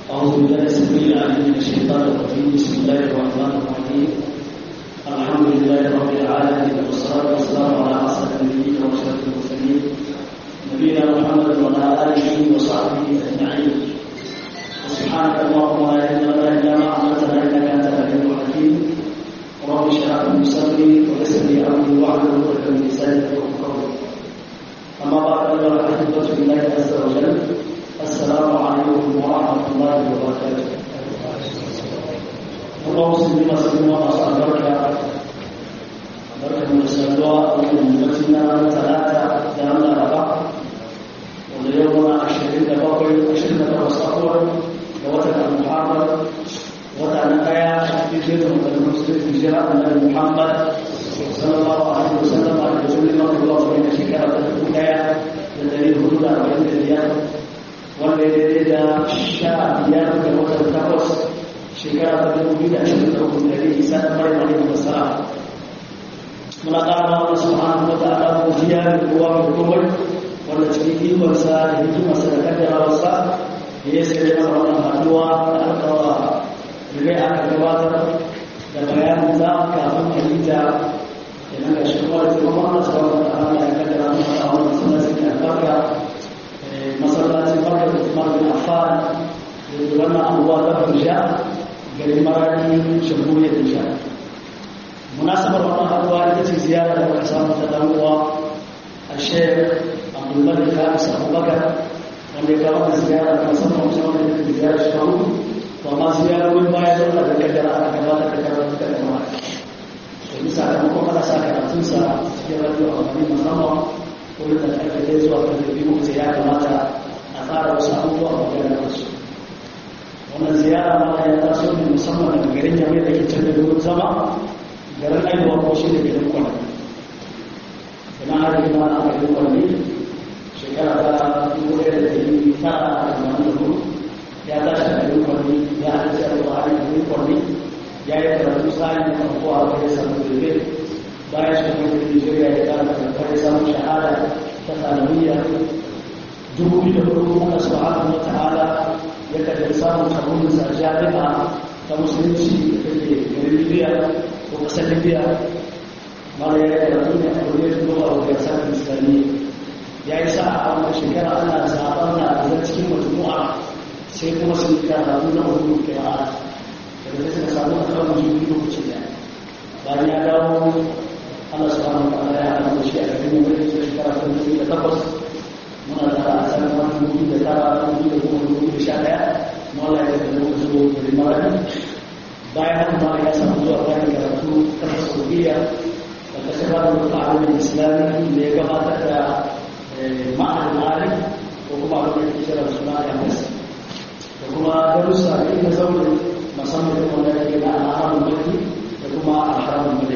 أعوذ بالله السميع العليم من الشيطان الرجيم بسم الله الرحمن الرحيم الحمد لله رب العالمين والصلاة والسلام على أسعد النبيين وأشرف المرسلين نبينا محمد وعلى آله وصحبه أجمعين سبحانك اللهم لا علم لنا إلا ما علمتنا إنك أنت العليم الحكيم رب اشرح لي صدري ويسر لي أمري واحلل عقدة من لساني يفقهوا قولي أما بعد أيها الأحبة في الله عز وجل السلام عليكم ورحمة الله وبركاته الله مسلمين مسلمين وأصحاب البركة بركة من السلوى من مجلسنا ثلاثة دام الأربعة واليوم عشرين بقي عشرين بقي ووتر المحرم وتر نقايا في جزء من المسلم في جراء النبي محمد صلى الله عليه وسلم على رسول الله الله بين شكرة الولاية الذي هدى وعند الرياض والذي da sha biyar da watan takwas shekara ta dubu biyu da ashirin da uku da rai isa da maryam alaihi wassalam muna ƙara ma Allah subhanahu wa ta'ala godiya da kowa mai komai wanda cikin ikonsa da hikimarsa da kaddarawarsa da ya sai da wannan haduwa da aka wa rigai aka gabatar da bayanin za kafin a yi ta kenan ga shi kuma da taimakon Allah subhanahu wa ta'ala ya kaddara mu a wannan sunan sai albarka masallacin barka da kuma bin affan da wannan abubuwa da burja garin marari jamhuriyar nisha munasabar wannan haduwa ita ce ziyara da muka samu ta dan uwa a shek abdulmalik khamis abubakar wanda ya kawo da ziyara da musamman musamman da ke ziyara shi kawo to amma ziyarorin baya zauna da kaddara aka gabatar da karatu da kuma domin sakamakon ana sa karatunsa cikin radio amfani musamman wurin da aka kai zuwa kan da biyu sai ya kamata a tsara wasu abubuwa a maganar da su wannan ziyara ma ya taso ne musamman daga garin yamai da ke can da wurin zama garin aiwa ko shi da garin kwanani ina har yi ma a garin kwanani shekara ta dubu ɗaya da ɗari tara a tamanin da hudu ya tashi a garin kwanani ya haɗa da alƙur'ani a garin kwanani ya yi karatu sa'in da farko a wajen samun da bayan shi kuma da Nigeria ya kara karfar ya samu shahada ta tsananiya dubu biyu da farko Allah subhanahu wa ta'ala ya kaddar samun kaburin sa jami'a ta musulunci da take garin Libya ko kasar Libya mara ya karatu ne a kuriyar zuwa a wajen samun islami ya yi sa a wannan shekara ana zaɓar na da cikin majmu'a sai kuma sun karatu na hudu kira'a da suka samu a kan jirgin lokaci daya bayan ya dawo Allah subhanahu wa ta'ala ya hana shi a cikin wani shekara ta dubu da takwas muna da a san wani dubu da tara dubu da goma dubu da sha ɗaya mawala ya da muka zo da limarani bayan haka ma ya samu zuwa bayan karatu ta saudiya da kasar ba da mutu alamin islami da ya gabatar da ma'anin alim ko kuma abin da ke kira suna ya masa da kuma darussa da ina zaune musamman da wanda ya ke na al'amun mulki da kuma al'amun mulki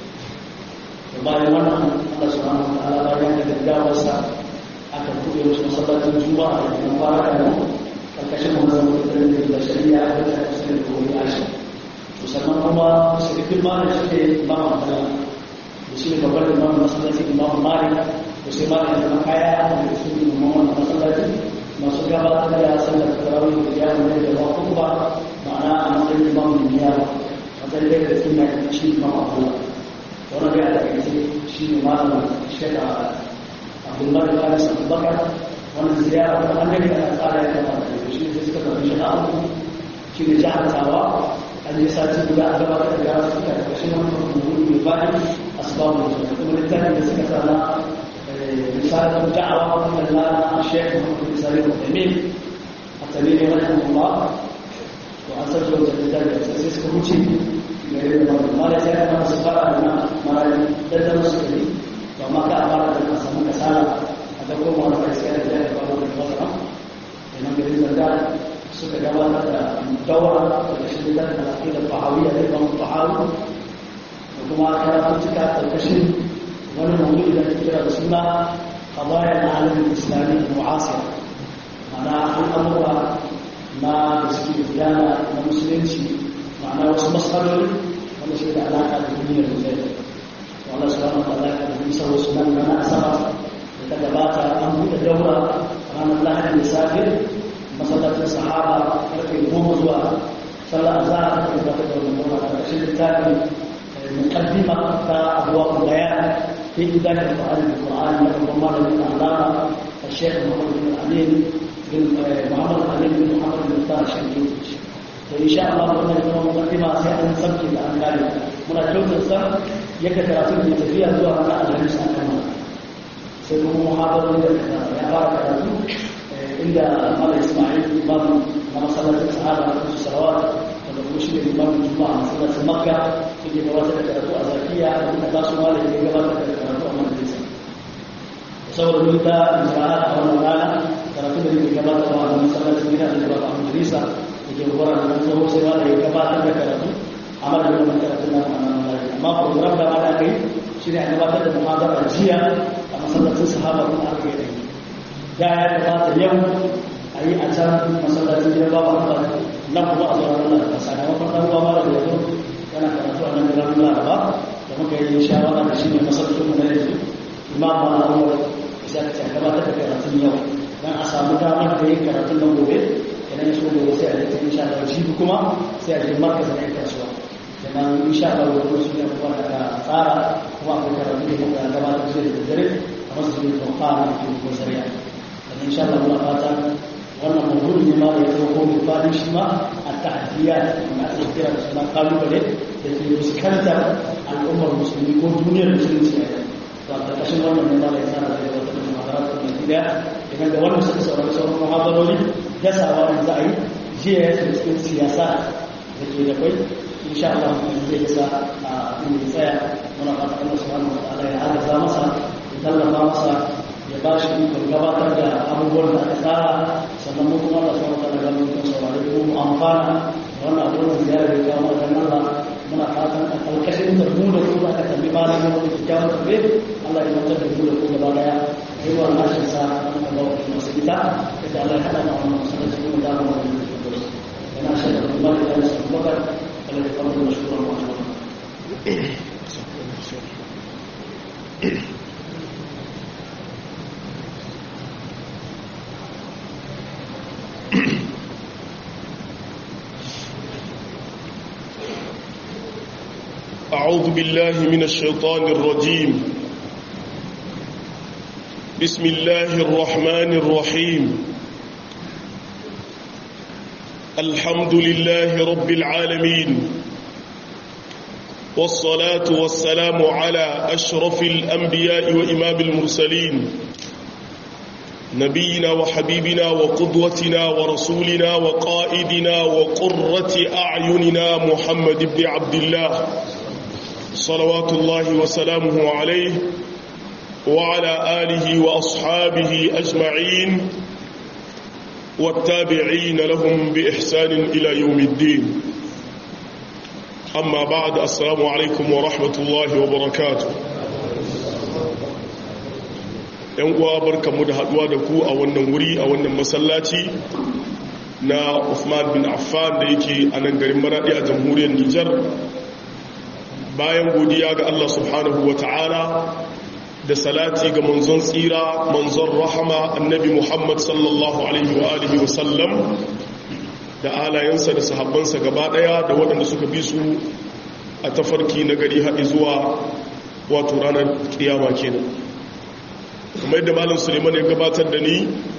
bayan wannan Allah subhanahu wa ta'ala bayan da gaggawarsa aka buɗe wasu masallacin juma'a da kuma fara da karkashin wannan mutum da shari'a da ta kusa da koyi ashi to sannan kuma shirkin ma da shi ne imam Abdullah da shi ne babbar imam masallacin imam Malik da sai Malik da kaya da su ne imam wannan masallaci masu gabatar da sallar tarawih da ya ne da ba kuma ma'ana a matsayin imam ne ya matsayin da suna shi imam Abdullah wannan ya da kace shi ne malamin shekha Abdullahi bin Anas Abubakar wannan ziyara ta annabi da tsara ya kama da shi ne suka tafi shi da shi ne jihar Tawa an yi sati guda a gabatar da gara suka da shi wannan rubutu mai bayan asbabu da kuma littafin da suka sana misalin da'awa wannan na Sheikh Muhammad Salim Al-Amin at-Tamimi rahimahullah to an sarjo da littafin sai suka wuce gare da ba da sai aka masu fara da na mara da da musu kari to amma ka fara da ka samu kasala a da kuma wani kai sai da ya fara da wata ina gare da da suka gabatar da dawara da shi da da aqida fahawiyya da kuma fahawu da kuma karatu cika karkashin wani mawdu'i da kira da suna qadaya al-alam al-islami al-mu'asir ma'ana al'amura na da suke gudana na musulunci ma'ana wasu matsaloli wanda shi da alaƙa da duniyar da wanda su rana da alaƙa da bisa wasu nan rana asaba da ta gabata an buɗe daura ranar lahadi da safe masallacin sahaba karfe goma zuwa sallar azhar da kuma da wannan goma da shi littafin muqaddima ta abwab bayan fi idan al-Qur'an al-Qur'an da kuma malamin Allah الشيخ محمد بن الأمين بن محمد الأمين بن محمد بن طاهر الشنقيطي وإن شاء الله قلنا لكم مقدمة سيئة سبكي الأنكار من الجوز السبب يكتر في التفيا زوا على الهمس أكمل سيكون محاضرة يا بارك الله عند مال إسماعيل إمام ما صلى الصحابة خمس صلوات ومشي الإمام الجمعة صلى مكة في جوات الكراتو أزاكية ومن أداس مالك في جوات الكراتو أمام الإنسان saboda mun ta isra'a a wannan rana karatu da ke gabatarwa a masallacin gida da zuwa a majalisa da ke gwara da nan tsoho sai ma da ya gabatar da karatu a madadin wannan karatu na wannan rana amma program da ana kai shi ne a gabatar da muhadara jiya a masallacin sahaba kuma aka yi ɗaya da ya gabata yau a yi a can masallacin gida ba ba nan kuma a zuwa ranar da sakamakon ɗan ruwa mara da yanzu yana karatu a nan da ranar laraba da muka yi shawara da shi ne masallacin mu na yanzu imam ma'amur za ta gabatar da karatun yau don a samu damar da yin karatun nan gobe idan ya so gobe sai a yi tun sha Allah jibi kuma sai a je markazin yan kasuwa sannan insha Allah gobe su ne kuma da tsara kuma akwai karatu da muka gabatar da da dare a masu zuwa da fara da kuma zariya sannan insha Allah muna fata wannan mawdu'i ne ma da ya dauko mai fadin shi ma a ta'adiyya na ake kira da suna kalubale da ke fuskantar al'ummar musulmi ko duniyar musulunci a yau to a ƙarƙashin wannan ne ma da ya tsara da ya wata da muhadarat mai gida idan da wannan suka saurari sauran muhadarori gasawa da za a yi jiya ya cikin siyasa da ke da kwai insha Allah zai gasa a inda tsaya muna fata Allah subhanahu wa ta'ala ya hada masa ya tallafa masa ya ba shi ikon gabatar da abubuwan da aka tsara sannan mu kuma da sauran kan da mun saurari ko mu amfana da wannan abubuwan ziyarar da kawo da Allah muna fatan a kalkashin da mu da su da aka tambi malamin da ke jawo tabe Allah ya mutar da mu da ku gaba daya yi wa nashin sa an ka ba ku masu ita da Allah ya hada ma wannan masallaci kuma da mu da ku yana shaida da Allah ya sa bakar Allah ya fara da shukran wa أعوذ بالله من الشيطان الرجيم بسم الله الرحمن الرحيم الحمد لله رب العالمين والصلاة والسلام على أشرف الأنبياء وإمام المرسلين نبينا وحبيبنا وقدوتنا ورسولنا وقائدنا وقرة أعيننا محمد بن عبد الله صلوات الله وسلامه عليه وعلى آله وأصحابه أجمعين والتابعين لهم بإحسان إلى يوم الدين أما بعد السلام عليكم ورحمة الله وبركاته ‘yan uwa barkamu da haduwa da ku a wannan wuri a wannan masallaci na Uthman bin Affan da yake a nan garin Maradi a jamhuriyar Nijar bayan godiya ga Allah subhanahu wa ta'ala da salati ga manzon tsira manzon rahama annabi Muhammad sallallahu alaihi wa alihi wa sallam da alayensa da sahabbansa gaba daya da waɗanda suka bi su a tafarki na gari haɗi zuwa wato ranar kiyama kenan kuma yadda malam suleiman ya gabatar da ni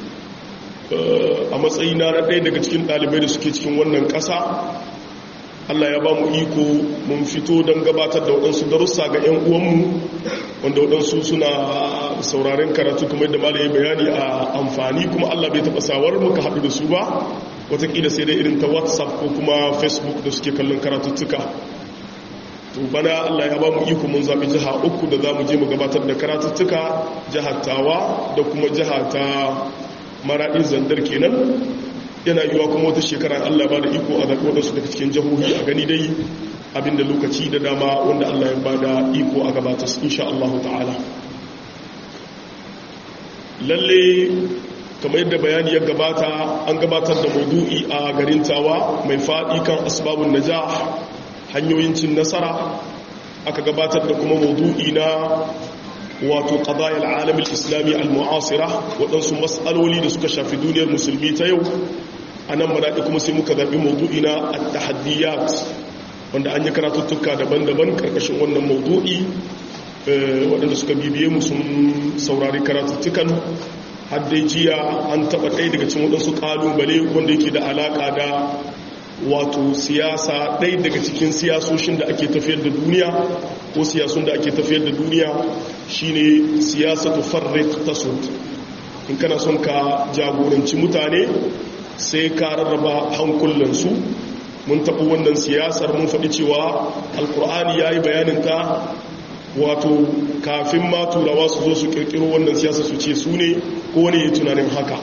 a matsayina na ɗaya daga cikin ɗalibai da suke cikin wannan ƙasa Allah ya ba mu iko mun fito don gabatar da waɗansu darussa ga 'yan uwanmu wanda waɗansu suna sauraren karatu kuma yadda malaye bayani a amfani kuma Allah bai taɓa sawar muka haɗu da su ba watakila sai dai irin ta whatsapp ko kuma facebook da suke kallon karatuttuka to bana Allah ya ba mu iko mun zaɓi jiha uku da za mu je mu gabatar da karatuttuka jihar tawa da kuma jiha ta maraɗin zandar kenan yana yiwa kuma wata shekara Allah ba da iko a zaɓi waɗansu daga cikin jihohi a gani dai abinda lokaci da dama wanda Allah ya ba da iko a gabatar insha Allah ta'ala lalle kamar yadda bayani ya gabata an gabatar da maudu'i a garin tawa mai faɗi kan asbabun najah hanyoyin cin nasara aka gabatar da kuma maudu'i na wato qadayal alamin islami al-mu'asira waɗansu mas'aloli da suka shafi duniyar musulmi ta yau a nan maraɗi kuma sai muka zaɓi maudu'i na at-tahaddiyat wanda an yi karatuttuka daban-daban karkashin wannan maudu'i waɗanda suka bibiye mu sun saurari karatuttukan har dai jiya an taɓa ɗaya daga cikin waɗansu ƙalubale wanda yake da alaƙa da wato siyasa ɗaya daga cikin siyasoshin da ake tafiyar da duniya ko siyasun da ake tafiyar da duniya shine siyasatu farrik tasud in kana son ka jagoranci mutane sai ka rarraba hankulansu mun taɓa wannan siyasar mun faɗi cewa alkur'ani ya yi bayaninta wato kafin ma turawa su zo su ƙirƙiro wannan siyasa su ce su ne ko wani ya tunanin haka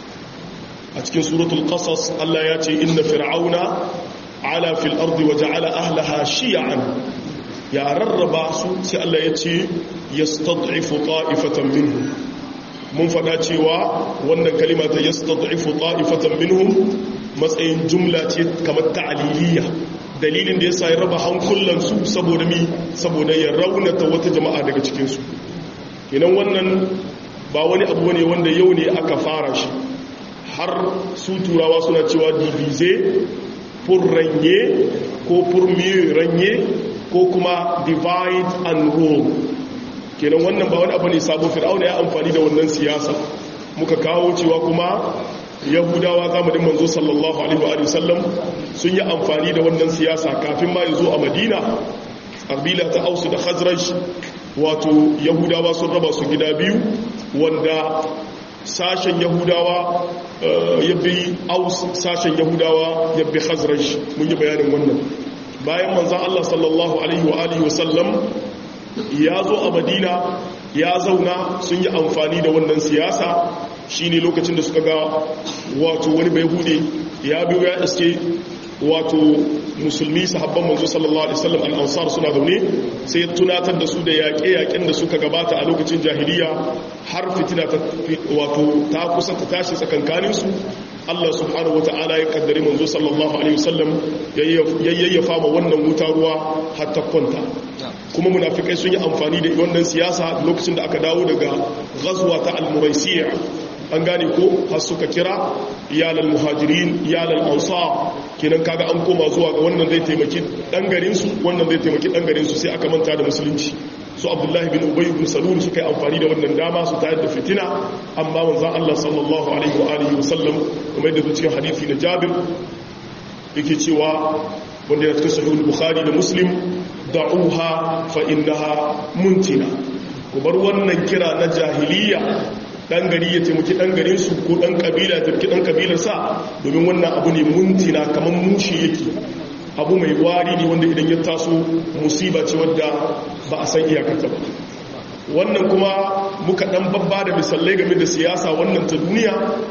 a cikin suratul qasas Allah ya ce inna fir'auna ala fil ardi wa ja'ala ahlaha shi'an ya rarraba su sai Allah ya ce yastad'ifu ta'ifatan minhum mun faɗa cewa wannan kalima ta yastad'ifu ta'ifatan minhum matsayin jumla ce kamar ta'aliliya dalilin da yasa ya raba hankulan su saboda mi saboda ya raunata wata jama'a daga cikin su kenan wannan ba wani abu ne wanda yau ne aka fara shi har su turawa suna cewa divize pour ranye ko pour mieux ranye ko kuma divide and rule kenan wannan ba wani abu ne sabo fir'auna ya amfani da wannan siyasa muka kawo cewa kuma yahudawa zamanin manzo sallallahu alaihi wa sallam sun yi amfani da wannan siyasa kafin ma ya zo a madina ƙabila ta ausu da khazraj wato yahudawa sun raba su gida biyu wanda sashen yahudawa ya bi aus sashen yahudawa ya bi khazraj mun yi bayanin wannan bayan manzan allah sallallahu alaihi wa alihi wasallam ya zo a madina ya zauna sun yi amfani da wannan siyasa shine lokacin da suka ga wato wani bai hude ya biyo ya iske wato musulmi sahabban manzo sallallahu alaihi wasallam al-ansar suna zaune sai ya tunatar da su da yaƙe-yaƙen da suka gabata a lokacin jahiliya har fitina ta wato ta kusa ta tashi tsakankanin su Allah subhanahu wata'ala ya kaddare manzo sallallahu alaihi wasallam yayyafa ma wannan wuta ruwa har ta kwanta kuma munafikai sun yi amfani da wannan siyasa lokacin da aka dawo daga ghazwa ta al-muraisiyya an gane ko har suka kira iyalal muhajirin iyalal ansar kenan kaga an koma zuwa ga wannan zai taimaki dan garin su wannan zai taimaki dan garin su sai aka manta da musulunci su abdullahi bin ubay bin salul suka yi amfani da wannan dama su tayar da fitina amma manzon Allah sallallahu alaihi wa alihi wasallam kuma da cikin hadisi na Jabir yake cewa wanda ya cikin sahih bukhari da muslim da'uha fa innaha muntina ku bar wannan kira na jahiliya dan gari ya taimaki dan garin su ko dan kabila ya taimaki dan kabilar sa domin wannan abu ne muntina kaman mushi yake abu mai wari ne wanda idan ya taso musiba ce wadda ba a san iyakarta ba wannan kuma muka dan babba da misalai game da siyasa wannan ta duniya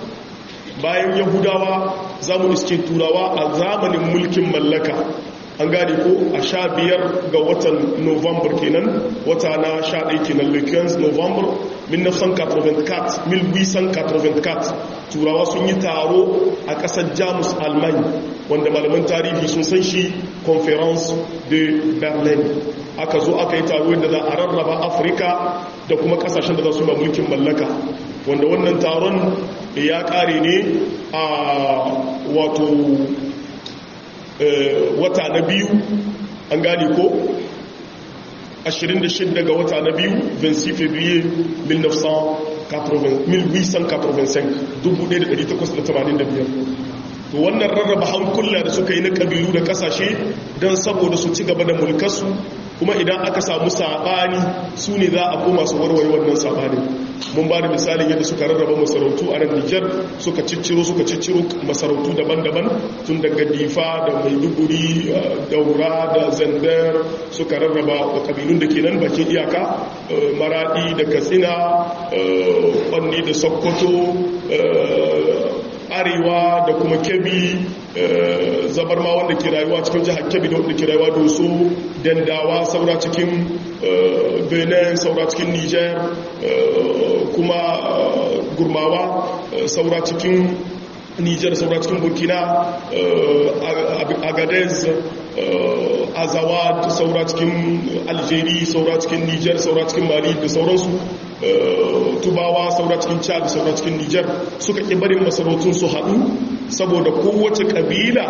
bayan yahudawa za mu iske turawa a zamanin mulkin mallaka an gane ko a sha biyar ga watan november kenan wata na sha ɗai kenan lekens november 1984 turawa sun yi taro a ƙasar jamus alman wanda malaman tarihi sun san shi conference de berlin aka zo aka yi taro da za a rarraba afirka da kuma ƙasashen da za su ba mulkin mallaka wanda wannan taron ya ƙare ne a wato wata na biyu an gane ko 26 ga wata na biyu 26 février 1885 to wannan rarraba hankula da suka yi na kabilu da kasashe don saboda su ci gaba da mulkarsu kuma idan aka samu saɓani su ne za a koma su warware wannan saɓanin mun ba da misalin yadda suka rarraba masarautu a nan nijar suka cicciro suka cicciro masarautu daban-daban tun daga difa da maiduguri daura da zandar suka rarraba kabilun da ke nan bakin iyaka maradi da katsina kwanne da sokoto arewa da kuma kebi zabarma wanda ke rayuwa cikin jihar kebi da wanda ke rayuwa doso dandawa saura cikin benin saura cikin niger kuma gurmawa saura cikin niger saura cikin burkina agadez azawad saura cikin algeria saura cikin niger saura cikin mali da sauransu tubawa saura cikin chad saura cikin niger suka ƙi barin masarautun su haɗu saboda kowace kabila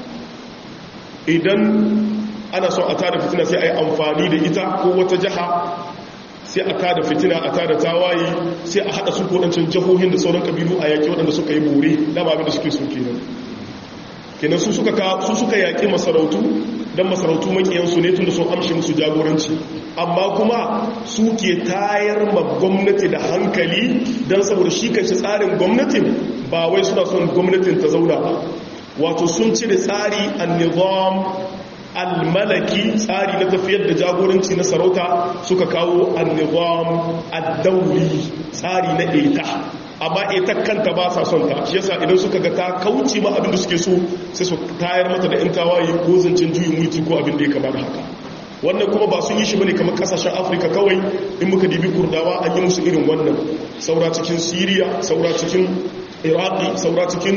idan ana son a tada fitina sai a yi amfani da ita ko wata jiha sai a tada fitina a tada tawaye sai a haɗa su kodancin jihohin da sauran kabilu a yaƙi waɗanda suka yi bore dama abin da suke so kenan kenan su suka su suka yaƙi masarautu don masarautu makiyansu ne tun da sun amshi musu jagoranci amma kuma su ke tayar ma gwamnati da hankali don saboda shi kan shi tsarin gwamnatin ba wai suna son gwamnatin ta zauna ba wato sun cire tsari an-nizam al-malaki tsari na tafiyar da jagoranci na sarauta suka kawo an-nizam ad-dawli tsari na ita amma ita kanta ba sa son ta shi yasa idan suka ga ta kauce ma abin da suke so sai su tayar mata da yan tawaye ko zancen juyin mulki ko abin da ya kama da haka wannan kuma ba sun yi shi bane kamar kasashen afirka kawai in muka dibi kurdawa an yi musu irin wannan saura cikin siriya saura cikin iraki saura cikin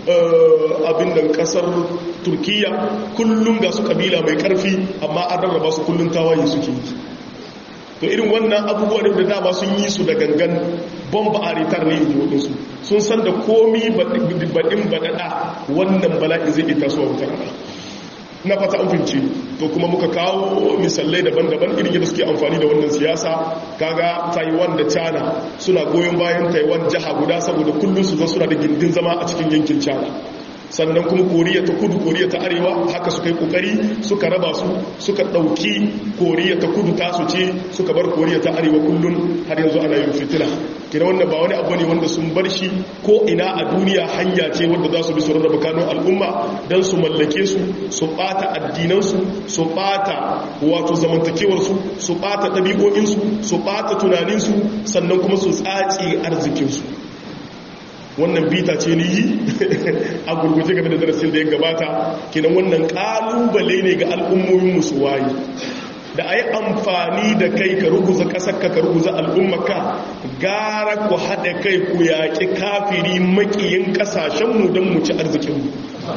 abin da kasar turkiya kullum ga su kabila mai karfi amma an rarraba su kullum tawaye suke yi to irin wannan abubuwa ne da dama sun yi su da gangan bomba a ritar ne yi waɗansu sun san da komi baɗin baɗaɗa wannan bala'i zai ita su a wutar na fata an fince to kuma muka kawo misalai daban-daban irin yadda suke amfani da wannan siyasa kaga taiwan da china suna goyon bayan taiwan jiha guda saboda kullum su zan suna da gindin zama a cikin yankin china sannan kuma koriya ta kudu koriya ta arewa haka suka yi kokari suka raba su suka dauki koriya ta kudu tasu ce suka bar koriya ta arewa kullun har yanzu ana yin fitina kina wannan ba wani abu ne wanda sun bar shi ko ina a duniya hanya ce wanda za su bi su rarraba kanun al'umma don su mallake su su bata addinansu su bata wato zamantakewarsu su bata ɗabi'o'insu su bata tunaninsu sannan kuma su tsaci arzikinsu wannan bita ce ni yi a gurguje game da darasin da ya gabata kenan wannan kalubale ne ga al'ummomin musu waye da a yi amfani da kai ka ruguza ƙasarka ka ruguza al'ummaka gara ku haɗa kai ku yaƙi kafiri maƙiyin ƙasashenmu don mu ci arzikinmu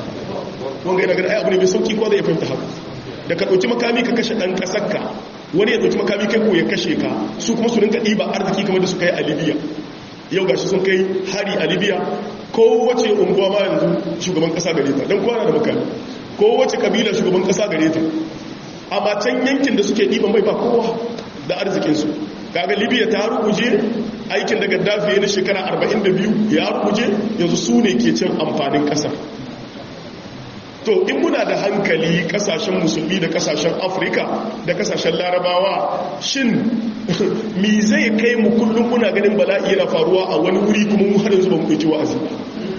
wanga yana gada ai abu ne mai sauƙi ko zai fahimta haka da ka ɗauki makami ka kashe ɗan ƙasarka wani ya ɗauki makami kai ko ya kashe ka su kuma su rinka ɗiba arziki kamar da suka yi a libya yau gashi sun kai hari a libya kowace unguwa ma yanzu shugaban kasa gare ta don kwana da makami kowace kabila shugaban kasa gare ta amma can yankin da suke ɗiban mai ba kowa da arzikinsu kaga libya ta ruguje aikin da gaddafi ya na shekara 42 ya ruguje yanzu su ne ke cin amfanin ƙasar to in muna da hankali kasashen musulmi da kasashen afirka da kasashen larabawa shin mi zai kai mu kullum muna ganin bala'i yana faruwa a wani wuri kuma mu har yanzu ba mu ɗauki wa'azi ba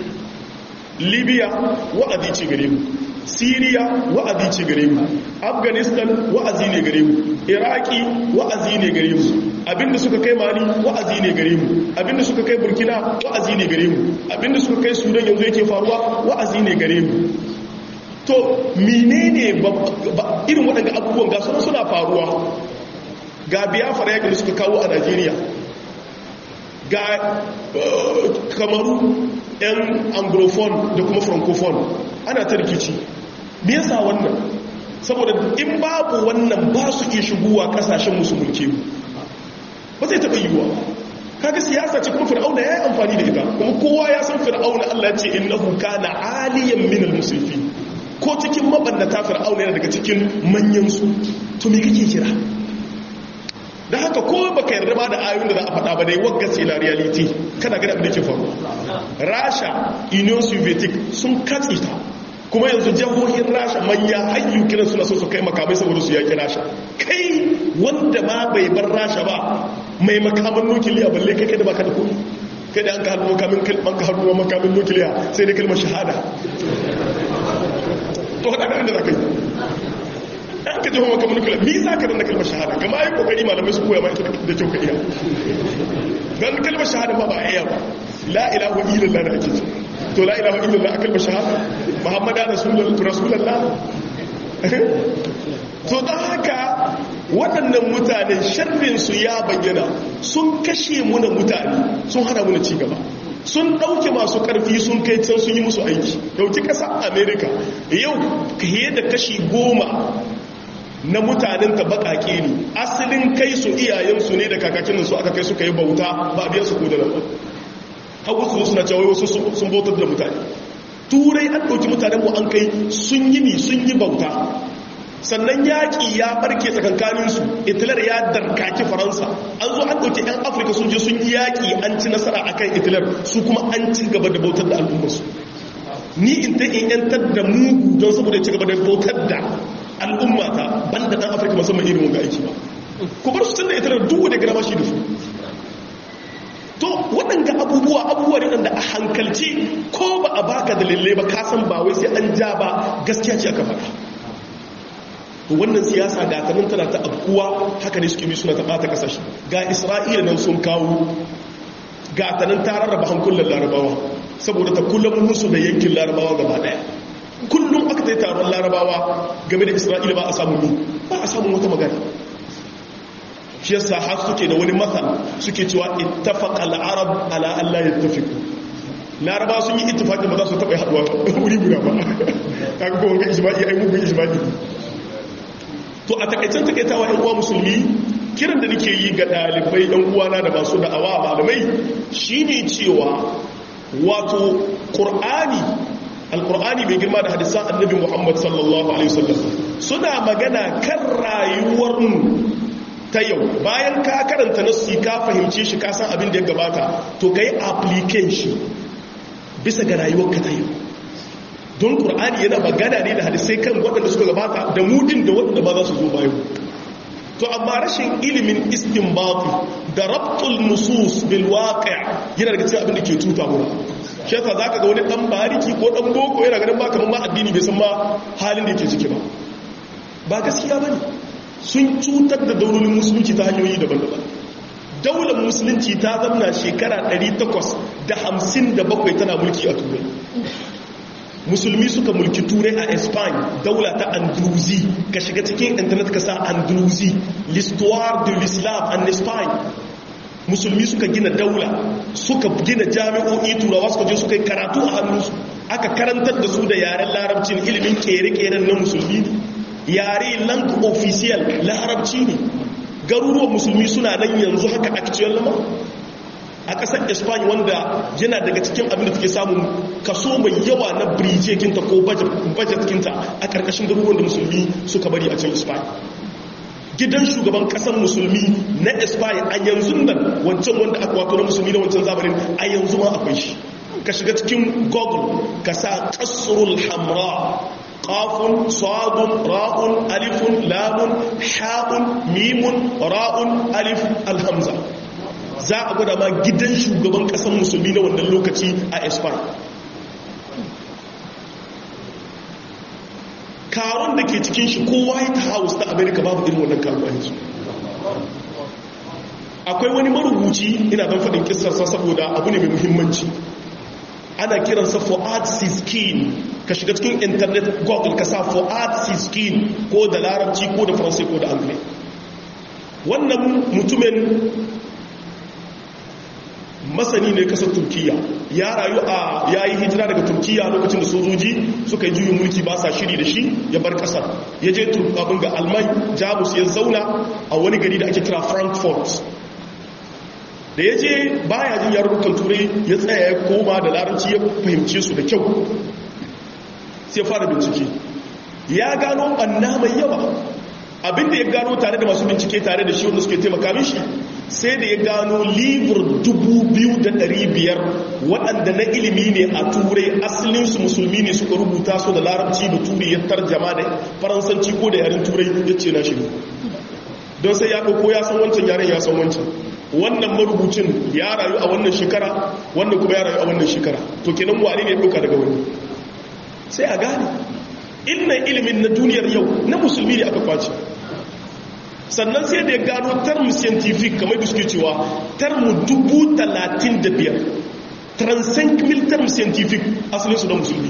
libya wa'azi ce gare mu syria wa'azi ce gare mu afghanistan wa'azi ne gare mu iraki wa'azi ne gare mu abinda suka kai mali wa'azi ne gare mu abinda suka kai burkina wa'azi ne gare mu abinda suka kai sudan yanzu yake faruwa wa'azi ne gare mu to menene irin waɗanda abubuwan ga suna suna faruwa ga biyafara yakin da suka kawo a najeriya ga kamaru 'yan anglophone da kuma francophone ana ta rikici me yasa wannan saboda in babu wannan ba su iya shigowa kasashen musu mulke ba zai taɓa yiwuwa kaga siyasa ce kuma fir'auna ya yi amfani da ita kuma kowa ya san fir'auna allah ce innahu kana aliyan minal musulfi ko cikin mabannata fir'auna yana daga cikin manyansu to me kake kira da haka ko baka yarda ba da ayoyin da za a faɗa ba dai wagga sai la reality kana gani abin da ke faru rasha union soviet sun katse ta kuma yanzu jihohin rasha manya hayyu kiran suna so su kai makamai saboda su yaki rasha kai wanda ma bai bar rasha ba mai makaman nukiliya balle kai kai da baka da kuɗi kai da an ka hannu makamin kalman ka hannu makamin nukiliya sai da kalmar shahada to hada da za ka yi an ka jihon makamin nukiliya mi za ka danna kalmar shahada kama yi kokari malamai su koya ma ita da kyau ka iya don kalmar shahada ba ba a iya ba la ilahu illallah da ake ce to la ilahu illallah a kalmar shahada muhammadu rasulallah to don haka waɗannan mutane sharrinsu ya bayyana sun kashe muna mutane sun hana muna cigaba sun ɗauke masu ƙarfi sun kai can sun yi musu aiki dauki ƙasar amerika yau fiye da kashi goma na mutanen ta baƙaƙe ne asalin kai su iyayensu ne da kakakin su aka kai suka yi bauta ba a biya su ko da nan hagu su suna cewa wasu sun bautar da mutane turai an ɗauki mutanen mu an kai sun yi mi sun yi bauta sannan yaƙi ya barke tsakankaninsu itilar ya darkaki faransa an zo an ɗauki 'yan afirka sun je sun yi yaƙi an ci nasara a kan itilar su kuma an ci gaba da bautar da al'ummarsu ni in ta in yantar da mugu don saboda ci gaba da bautar da al'ummata ban da ɗan afirka musamman irin wanga aiki ba ku bar su tun da itilar duk da gama shi da su to waɗanda abubuwa abubuwa ne waɗanda a hankalci ko ba a baka dalilai ba kasan ba wai sai an ja ba gaskiya ce aka faɗa to wannan siyasa ga ta tana ta abkuwa haka ne suke bi suna ta bata kasashe ga isra'ila nan sun kawo ga ta nan ta rarraba hankulan larabawa saboda ta kullum musu da yankin larabawa gaba daya kullum aka ta yi taron larabawa game da isra'ila ba a samu ni ba a samu wata magana shi yasa har suke da wani matsal suke cewa ittafaqa al-arab ala Allah yattafiqu larabawa sun yi ittifaqi ba za su taɓa haɗuwa wuri guda ba kaga ko wanga ijma'i ai mugun ijma'i to a takaicen takaitawa yan uwa musulmi kiran da nake yi ga dalibai yan uwana da masu da'awa malamai shine cewa wato qur'ani alqur'ani mai girma da hadisan annabi Muhammad sallallahu alaihi wasallam suna magana kan rayuwar mu ta yau bayan ka karanta nassi ka fahimce shi ka san abin da ya gabata to kai application bisa ga rayuwarka ta yau don ƙur'ani yana magana ne da hadisai kan waɗanda suka gabata da mudin da waɗanda ba za su zo bayan to amma rashin ilimin istinbati da rabtul nusus bil waqi' yana daga cikin abin da ke tuta mu shi yasa zaka ga wani dan bariki ko dan boko yana ganin ba kaman ma addini bai san ma halin da yake ciki ba ba gaskiya bane sun cutar da daulolin musulunci ta hanyoyi daban-daban daular musulunci ta zamna shekara 857 tana mulki a turai musulmi suka mulki turai a espanya daula ta andalusi ka shiga cikin intanet ka sa andalusi l'histoire de l'islam en espagne musulmi suka gina daula suka gina jami'o'i turawa suka je suka yi karatu a hannunsu aka karantar da su da yaren larabcin ilimin kere-keren na musulmi ne yare lang official larabci ne garuruwan musulmi suna nan yanzu haka actual lama a ƙasar espany wanda yana daga cikin abin da take samun kaso mai yawa na birije kinta ko budget kinta a ƙarƙashin garuruwan da musulmi suka bari a can espany gidan shugaban ƙasar musulmi na espany a yanzu nan wancan wanda aka wato na musulmi na wancan zamanin a yanzu ma akwai shi ka shiga cikin google ka sa kasrul hamra qafun sadun ra'un alifun lamun ha'un mimun ra'un alif alhamza za a gwada ma gidan shugaban kasar musulmi na wannan lokaci a espan karon da ke cikin shi ko white house na america babu irin wannan karuwa yanzu akwai wani marubuci ina don faɗin kisarsa saboda abu ne mai muhimmanci ana kiransa fuad siskin ka shiga cikin internet google ka sa fuad siskin ko da larabci ko da faransai ko da angle wannan mutumin masani ne kasar turkiya ya rayu a ya yi hijira daga turkiya lokacin da sojoji suka yi juyin mulki ba sa shiri da shi ya bar kasar ya je abin ga almai jamus ya zauna a wani gari da ake kira frankfurt da ya je baya jin yarurrukan turai ya tsaya ya koma da larabci ya fahimce su da kyau sai fara bincike ya gano ɓanna mai yawa abinda ya gano tare da masu bincike tare da shi wanda suke taimaka mishi sai da ya gano libur 2,500 waɗanda na ilimi ne a turai asalinsu musulmi ne suka rubuta su da larabci da turai ya tarjama da faransanci ko da yaren turai ya ce na shi don sai ya ɗauko ya san wancan yaren ya san wancan wannan marubucin ya rayu a wannan shekara wannan kuma ya rayu a wannan shekara to kenan wane ne ɗauka daga wani sai a gane ilmin ilimin na duniyar yau na musulmi ne aka kwace sannan sai da ya gano term scientific kamar da suke cewa term dubu talatin da biyar transcend mil term scientific asalinsu na musulmi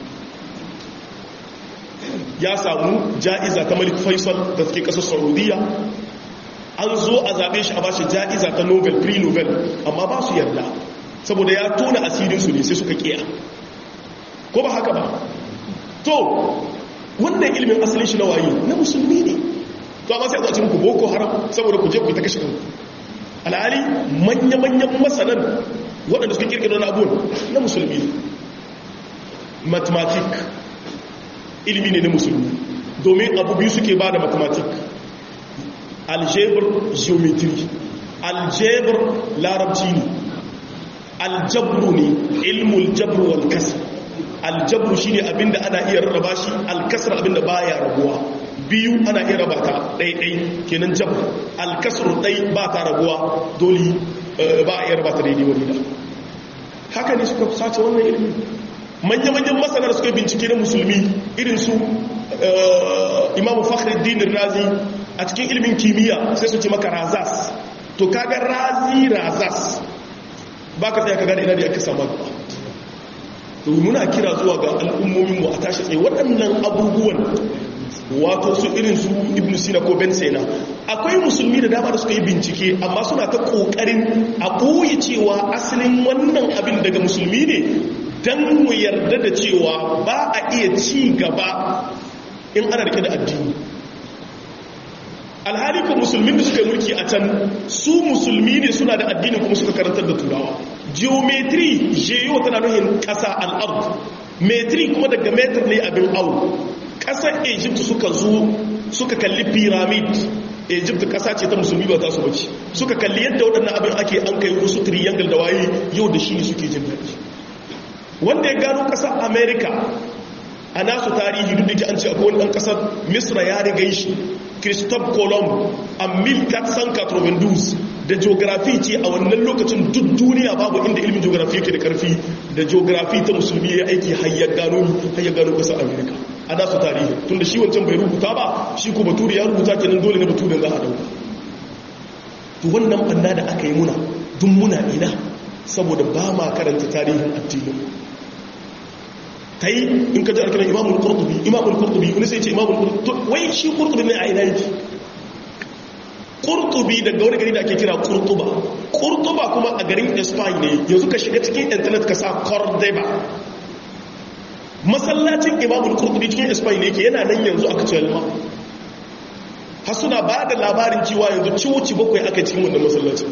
ya samu ja'iza ta malik faisal da suke kasar saudiya an zo a zaɓe shi a bashi ja'iza ta nobel pre-nobel amma ba su yarda saboda ya tona asirinsu ne sai suka kiya ko ba haka ba to wannan ilimin asalin shi na waye na musulmi ne to amma sai a zaci muku boko haram saboda ku je ku ta kashe kanku alhali manya-manyan masanan waɗanda suka kirkira na abuwan na musulmi ne mathematic ilimi ne na musulmi domin abu biyu suke ba da mathematic algebra geometry algebra larabci ne aljabru ne ilmul jabru wal kasr aljabru shine abinda ana iya rarraba shi alkasr abinda baya rabuwa biyu ana iya raba ta ɗaiɗai kenan jabru alkasr ɗai ba ta rabuwa dole ba a iya raba ta daidai wani da haka ne suka sace wannan ilimi manya-manyan masana da suka bincike na musulmi irin su imamu fakhruddin razi a cikin ilimin kimiyya sai su ce maka razas to kaga razi razas ba ka tsaya ka gane ina da aka samu gaba to muna kira zuwa ga al'ummomin mu a tashi tsaye waɗannan abubuwan wato su irin su ibn sina ko ben sena akwai musulmi da dama da suka yi bincike amma suna ta kokarin a ɓoye cewa asalin wannan abin daga musulmi ne don mu yarda da cewa ba a iya ci gaba in ana rike da addini alhali ko musulmin da suka yi mulki a can su musulmi ne suna da addini kuma suka karantar da turawa geometry geo tana nuhin ƙasa al'ard metri kuma daga metar ne abin au ƙasar egypt suka zo suka kalli pyramid egypt ƙasa ce ta musulmi ba ta su bace suka kalli yadda waɗannan abin ake an kai wasu triangle da waye yau da shi ne suke jin daɗi wanda ya gano ƙasar america a nasu tarihi duk da ke an ce akwai wani ɗan ƙasar misra ya riga shi christophe colomb a 1492 da geografi ce a wannan lokacin duk duniya babu inda ilimin geografi yake da karfi da geografi ta musulmi ya aiki hayyar gano hayyar gano ƙasar america a nasu tarihi tun da shi wancan bai rubuta ba shi ko baturi ya rubuta kenan dole na baturin za a dauka to wannan banna da aka yi muna duk muna ina saboda ba ma karanta tarihin addinin ta yi in ka ji alkalan imamul kurtubi imamul kurtubi wani sai ce imamul kurtubi wai shi kurtubi ne a ina yake kurtubi daga wani gari da ake kira kurtuba kurtuba kuma a garin espagne ne yanzu ka shiga cikin intanet ka sa cordeba masallacin imamul kurtubi cikin espagne ne yake yana nan yanzu aka ce alma har suna ba da labarin cewa yanzu ciwoci bakwai aka cikin wannan masallacin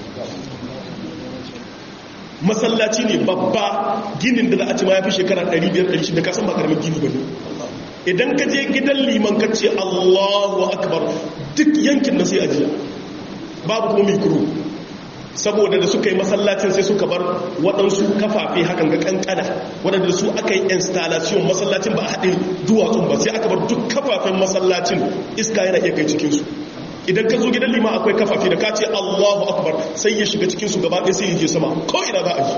masallaci ne babba ginin da za a ci ma ya fi shekara 500-600 kasan ba karamin gini ba ne idan ka je gidan liman ka ce allahu akbar duk yankin na sai ajiya babu kuma mikro saboda da suka yi masallacin sai suka bar waɗansu kafafe hakan ga kankana waɗanda su aka yi installation masallacin ba a haɗe duwatsun ba sai aka bar duk kafafen masallacin iska yana iya kai cikinsu idan ka zo gidan lima akwai kafafe da ka ce allahu akbar sai ya shiga cikinsu gaba ɗaya sai ya je sama ko ina za a ji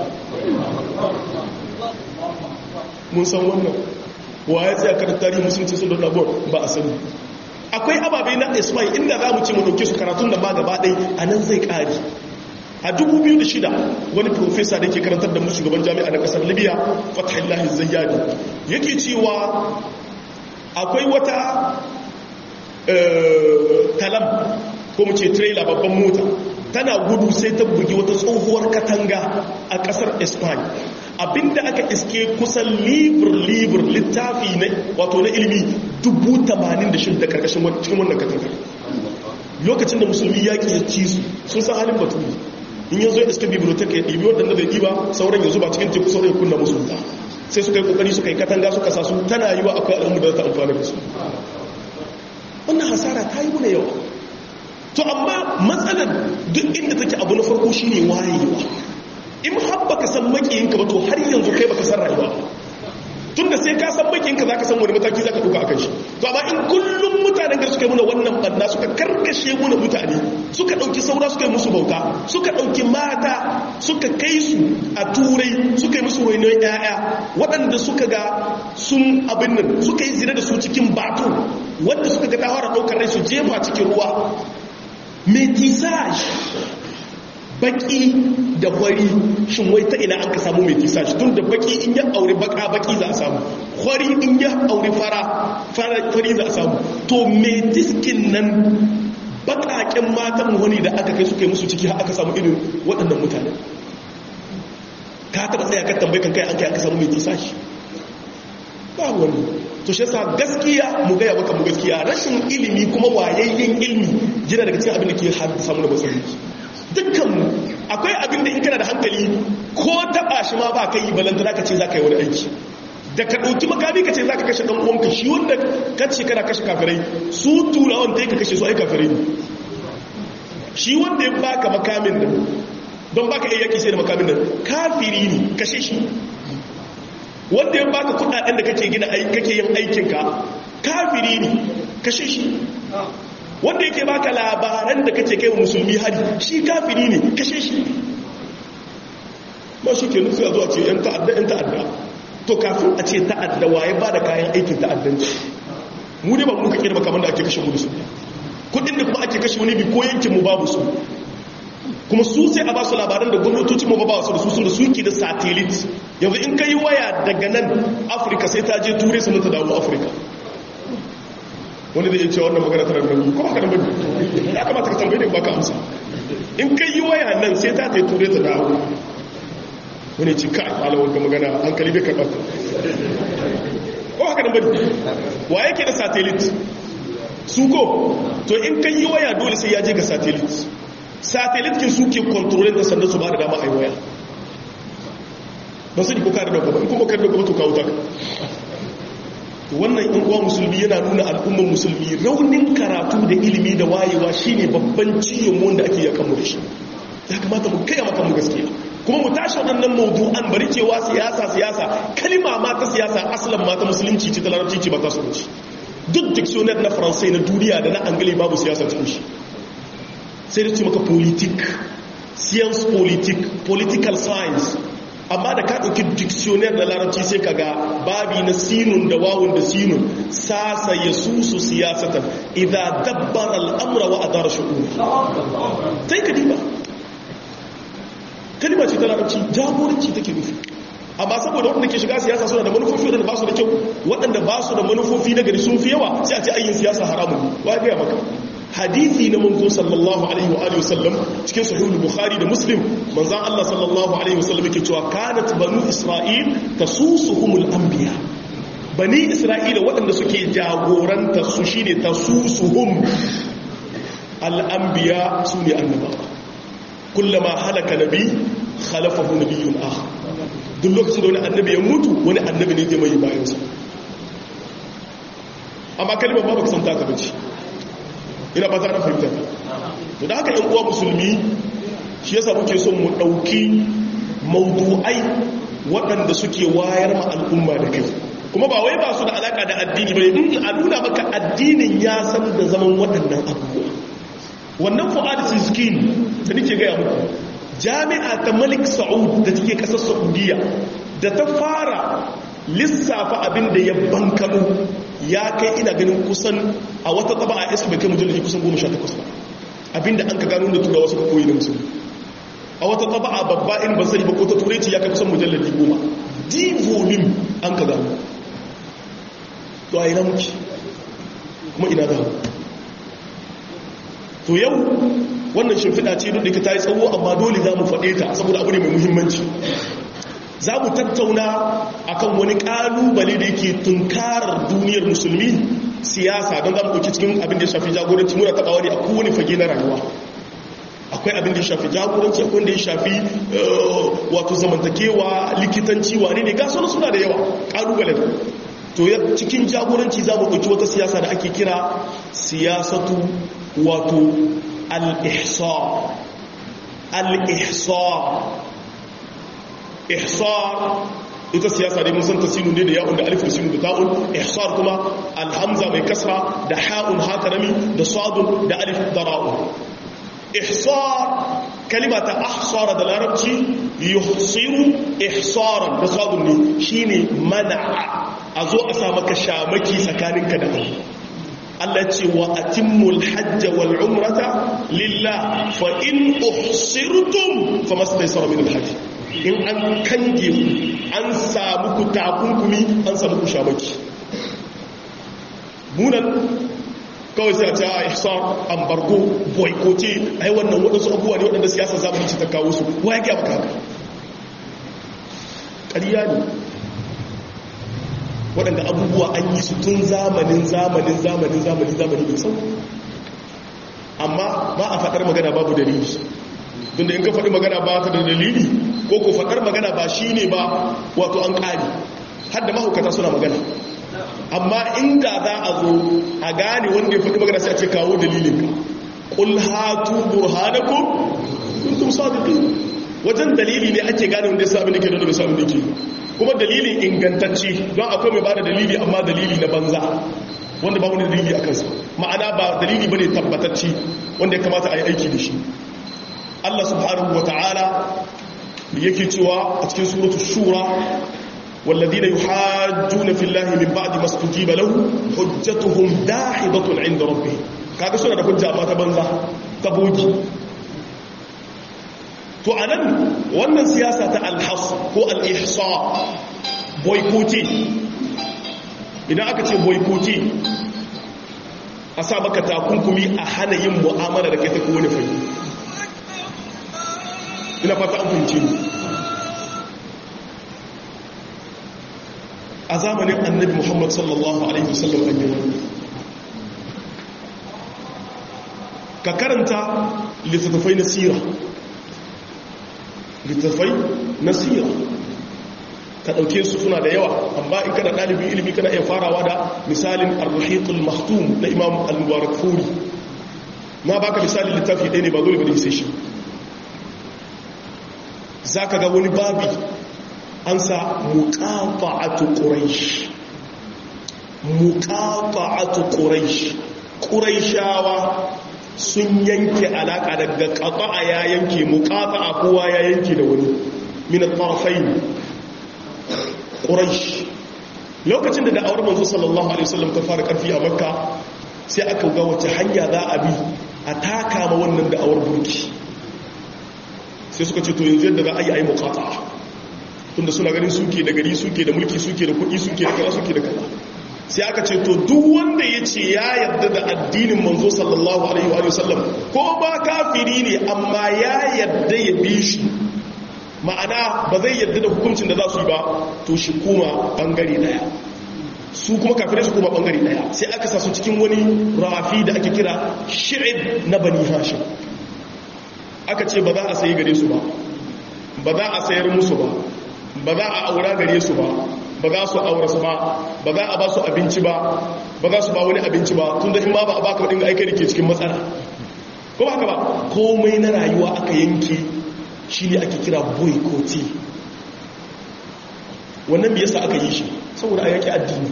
mun san wannan wa ya tsaya kada tarihi musulunci sun don abuwa ba a sani akwai ababai na ismail inda za mu ce mu ɗauke su karatun da ma gaba ɗai a nan zai ƙari a 2006 wani profesa da ke karantar da mu shugaban jami'a na ƙasar libya fatahillahi zayyadi yake cewa akwai wata talam ko mu ce trailer babban mota tana gudu sai ta bugi wata tsohuwar katanga a kasar spain abinda aka iske kusan libur-libur littafi na wato na ilimi 86,000 da karkashin cikin wannan katangar lokacin da musulmi yaƙi ya ci su sun san halin baturi in yanzu ya iske bibliotek ya ɗibi waɗanda bai ɗiba sauran yanzu ba cikin teku sauran ya kunna musu wuta sai suka yi ƙoƙari suka yi katanga suka sa su tana yi wa akwai al'ummu da ta amfani da su wannan hasara ta yi muna yawa to amma matsalar duk inda take abu na farko shine wayewa in har baka san makiyinka ba to har yanzu kai baka san rayuwa tunda sai ka san makiyinka zaka san wani mataki zaka duka akan shi to amma in kullum mutanen gar suka yi muna wannan banna suka karkashe muna mutane suka dauki saura suka yi musu bauta suka dauki mata suka kai su a turai suka yi musu rainon yaya waɗanda suka ga sun abin nan suka yi zina da su cikin bato wanda suka ga tawara ɗaukar rai su jefa cikin ruwa metisage baki da kwari shin wai ta ina an ka samu metisage tun da baki in ya aure baka baki za a samu kwari in ya aure fara fari za a samu to metiskin nan bakaken matan wani da aka kai suka yi musu ciki aka samu irin waɗannan mutane ka taɓa tsaye kan tambayi kan kai an kai aka samu metisage ba wani to shi yasa gaskiya mu gaya maka mu gaskiya rashin ilimi kuma wayayyen ilimi yana daga cikin abin da ke haddasa mu da matsaloli dukkan akwai abin da in kana da hankali ko taba shi ma ba kai balantana ka ce za ka yi wani aiki da ka ɗauki makami ka ce za ka kashe ɗan uwanka shi wanda ka ce kana kashe kafirai su turawan ta yi ka kashe su ai kafirai ne shi wanda ya baka makamin nan don baka iya yaki sai da makamin nan kafiri ne kashe shi wanda ya baka kudaden da kake gina kake yin aikinka kafiri ne kashe shi wanda yake baka labaran da kace kai wa musulmi hari shi kafiri ne kashe shi ba shi ke nufi a zuwa ce yan ta'adda yan ta'adda to kafin a ce ta'adda waye ba da kayan aikin ta'addanci mu ne ba mu ka kirba kamar da ake kashe mu da su kudin da kuma ake kashe wani bi ko yankin mu babu su kuma su sai a ba su labaran da gwamnatoci mu ba su da su sun da suke da satellite yanzu in kai waya daga nan afirka sai ta je turai sannan ta dawo afirka wani da ya ce wannan magana tana da nauyi ko haka nan bane ya kamata ka tambaye da baka amsa in kai yi waya nan sai ta ta turai ta dawo wani ci kai malawar ga magana hankali bai karɓar ko haka nan bane wa yake da satellite su ko to in kai yi waya dole sai ya je ga satellite satellite kin suke kontrolin da sanda su ba da dama a yi waya ba su ko kare da gaba in kuma kare da gaba to kawo ta wannan in uwa musulmi yana nuna al'ummar musulmi raunin karatu da ilimi da wayewa shine babban ciyon wanda ake yakan mu da shi ya kamata mu kai maka mu gaskiya kuma mu tashi waɗannan mawdu'an bari cewa siyasa siyasa kalima ma ta siyasa aslan ma ta musulunci ce ta larabci ce ba ta sunci duk dictionary na faransai na duniya da na angali babu siyasa cikin shi sai da ce maka politik science politik political science amma da ka ɗauki dictionary da larabci sai ka ga babi na sinun da wawun da sinun sasa ya susu siyasatan idan dabbar al'amura wa adara shi'uri sai ka diba kalima ce ta larabci jagoranci take nufi amma saboda waɗanda ke shiga siyasa suna da manufofi waɗanda ba su da kyau waɗanda ba su da manufofi na gari sun fi yawa sai a ce ayyin siyasa haramun wa ya gaya maka hadithi na manzo sallallahu alaihi wa alihi wasallam cikin sahihul bukhari da muslim manzon Allah sallallahu alaihi wasallam yake cewa kanat banu isra'il tasusuhumul anbiya bani isra'ila waɗanda suke jagoranta su shine tasusuhum al-anbiya sune annabawa kullama halaka nabi khalafahu nabiyyun akhar duk lokacin da wani annabi ya mutu wani annabi ne zai mai bayansa amma kalmar ba baka san ta bace ina ba za a fahimta to da haka yan uwa musulmi shi yasa muke son mu dauki mawdu'ai waɗanda suke wayar ma al'umma da kai kuma ba wai ba su da alaka da addini bane in a nuna maka addinin ya san da zaman waɗannan abubuwa wannan fu'ad siskin da nake gaya muku jami'a ta malik sa'ud da take kasar saudiya da ta fara lissafa abin da ya bankano ya kai ina ganin kusan a wata taba a iska bai kai mujallaji kusan 18 ba abinda an ka gano da turawa suka koyi na musulmi a wata taba a babba in ba sai ba ko ta turanci ya kai kusan mujallaji 10 di volume an ka gano to a ina muke kuma ina da to yau wannan shimfiɗa ce duk da ta yi tsawo amma dole za mu faɗe ta saboda abu ne mai muhimmanci za mu tattauna akan wani ƙalubale da yake tunkarar duniyar musulmi siyasa don za mu ɗauki cikin abin da ya shafi jagoranci muna taɓa wani a kowane fage na rayuwa akwai abin da ya shafi jagoranci akwai da ya shafi wato zamantakewa likitanci wane ne gasu suna da yawa ƙalubalen to cikin jagoranci za mu ɗauki wata siyasa da ake kira siyasatu wato al-ihsar al-ihsar ihsar ita siyasa dai mun san tasinu ne da ya'un da alif da sinu da ta'un ihsar kuma alhamza mai kasra da ha'un hakarami da sadun da alif da ra'un ihsar kalima ta ahsara da larabci yuhsiru ihsaran da sadun ne shine mana'a a zo a sa maka shamaki tsakaninka da Allah Allah ce wa atimmul hajj wal umrata lillah fa in uhsirtum famastaysara min al hajj in an kange ku an samu ku takunkumi an samu ku shamaki munan kawai sai a ce a ihsar ambargo boykote ai wannan waɗansu abubuwa ne waɗanda siyasa zamani ce ta kawo su wa ya gaba haka ƙarya ne waɗanda abubuwa an yi su tun zamanin zamanin zamanin zamanin zamanin mai sau amma ba a faɗar magana babu dalili tunda in ka faɗi magana ba ta da dalili ko ko faɗar magana ba shi ne ba wato an ƙari har da mahaukata suna magana amma inda za a zo a gane wanda ya faɗi magana sai a ce kawo dalilin ka qul hatu burhanakum kuntum sadiqin wajen dalili ne ake gane wanda ya sa abin da ke da bai sa abin da ke kuma dalilin ingantacce don akwai mai bada dalili amma dalili na banza wanda ba wani dalili a kansa ma'ana ba dalili bane tabbatacce wanda ya kamata a yi aiki da shi Allah subhanahu wa ta'ala yake cewa a cikin suratul shura والذين يحاجون في الله من بعد ما استجيب له حجتهم داحضة عند ربهم kaga suna da hujja ba ta banza ta bogi to anan wannan siyasa ta alhas ko al-ihsa boycotting idan aka ce boycotting a sa maka takunkumi a hana yin mu'amala da kai ta kowane fanni ina fata an fahimci ni a zamanin annabi muhammad sallallahu alaihi wasallam an yi ka karanta littattafai na sira littattafai na sira ka ɗauke su suna da yawa amma in kana ɗalibin ilimi kana iya farawa da misalin arruhiqul mahtum na imam al-mubarak furi na baka misalin littafi ɗaya ne ba dole ba da sai shi za ka ga wani babi an sa muqata'atu quraish muqata'atu quraish quraishawa sun yanke alaka daga qata'a ya yanke muqata'a kowa ya yanke da wani min al-tarafayn quraish lokacin da da'awar manzo sallallahu alaihi wasallam ta fara karfi a makka sai aka ga wace hanya za a bi a taka ma wannan da'awar burki sai suka ce to yanzu yadda za a yi a yi muqata'a tunda suna ganin suke da gari suke da mulki suke da kuɗi suke da kaza suke da kaza sai aka ce to duk wanda ya ce ya yarda da addinin manzo sallallahu alaihi wa sallam ko ba kafiri ne amma ya yarda ya bi shi ma'ana ba zai yarda da hukuncin da za su yi ba to shi kuma bangare daya su kuma kafirai su kuma bangare daya sai aka sa su cikin wani rafi da ake kira shi'ib na bani hashim aka ce ba za a sayi gare su ba ba za a sayar musu ba ba za a aura gare su ba ba za su aura su ba ba za a ba su abinci ba ba za su ba wani abinci ba tun da in ba ba a baka wadin aiki da ke cikin matsala ko ba haka ba komai na rayuwa aka yanke shi ne ake kira boycotting wannan me yasa aka yi shi saboda a yaki addini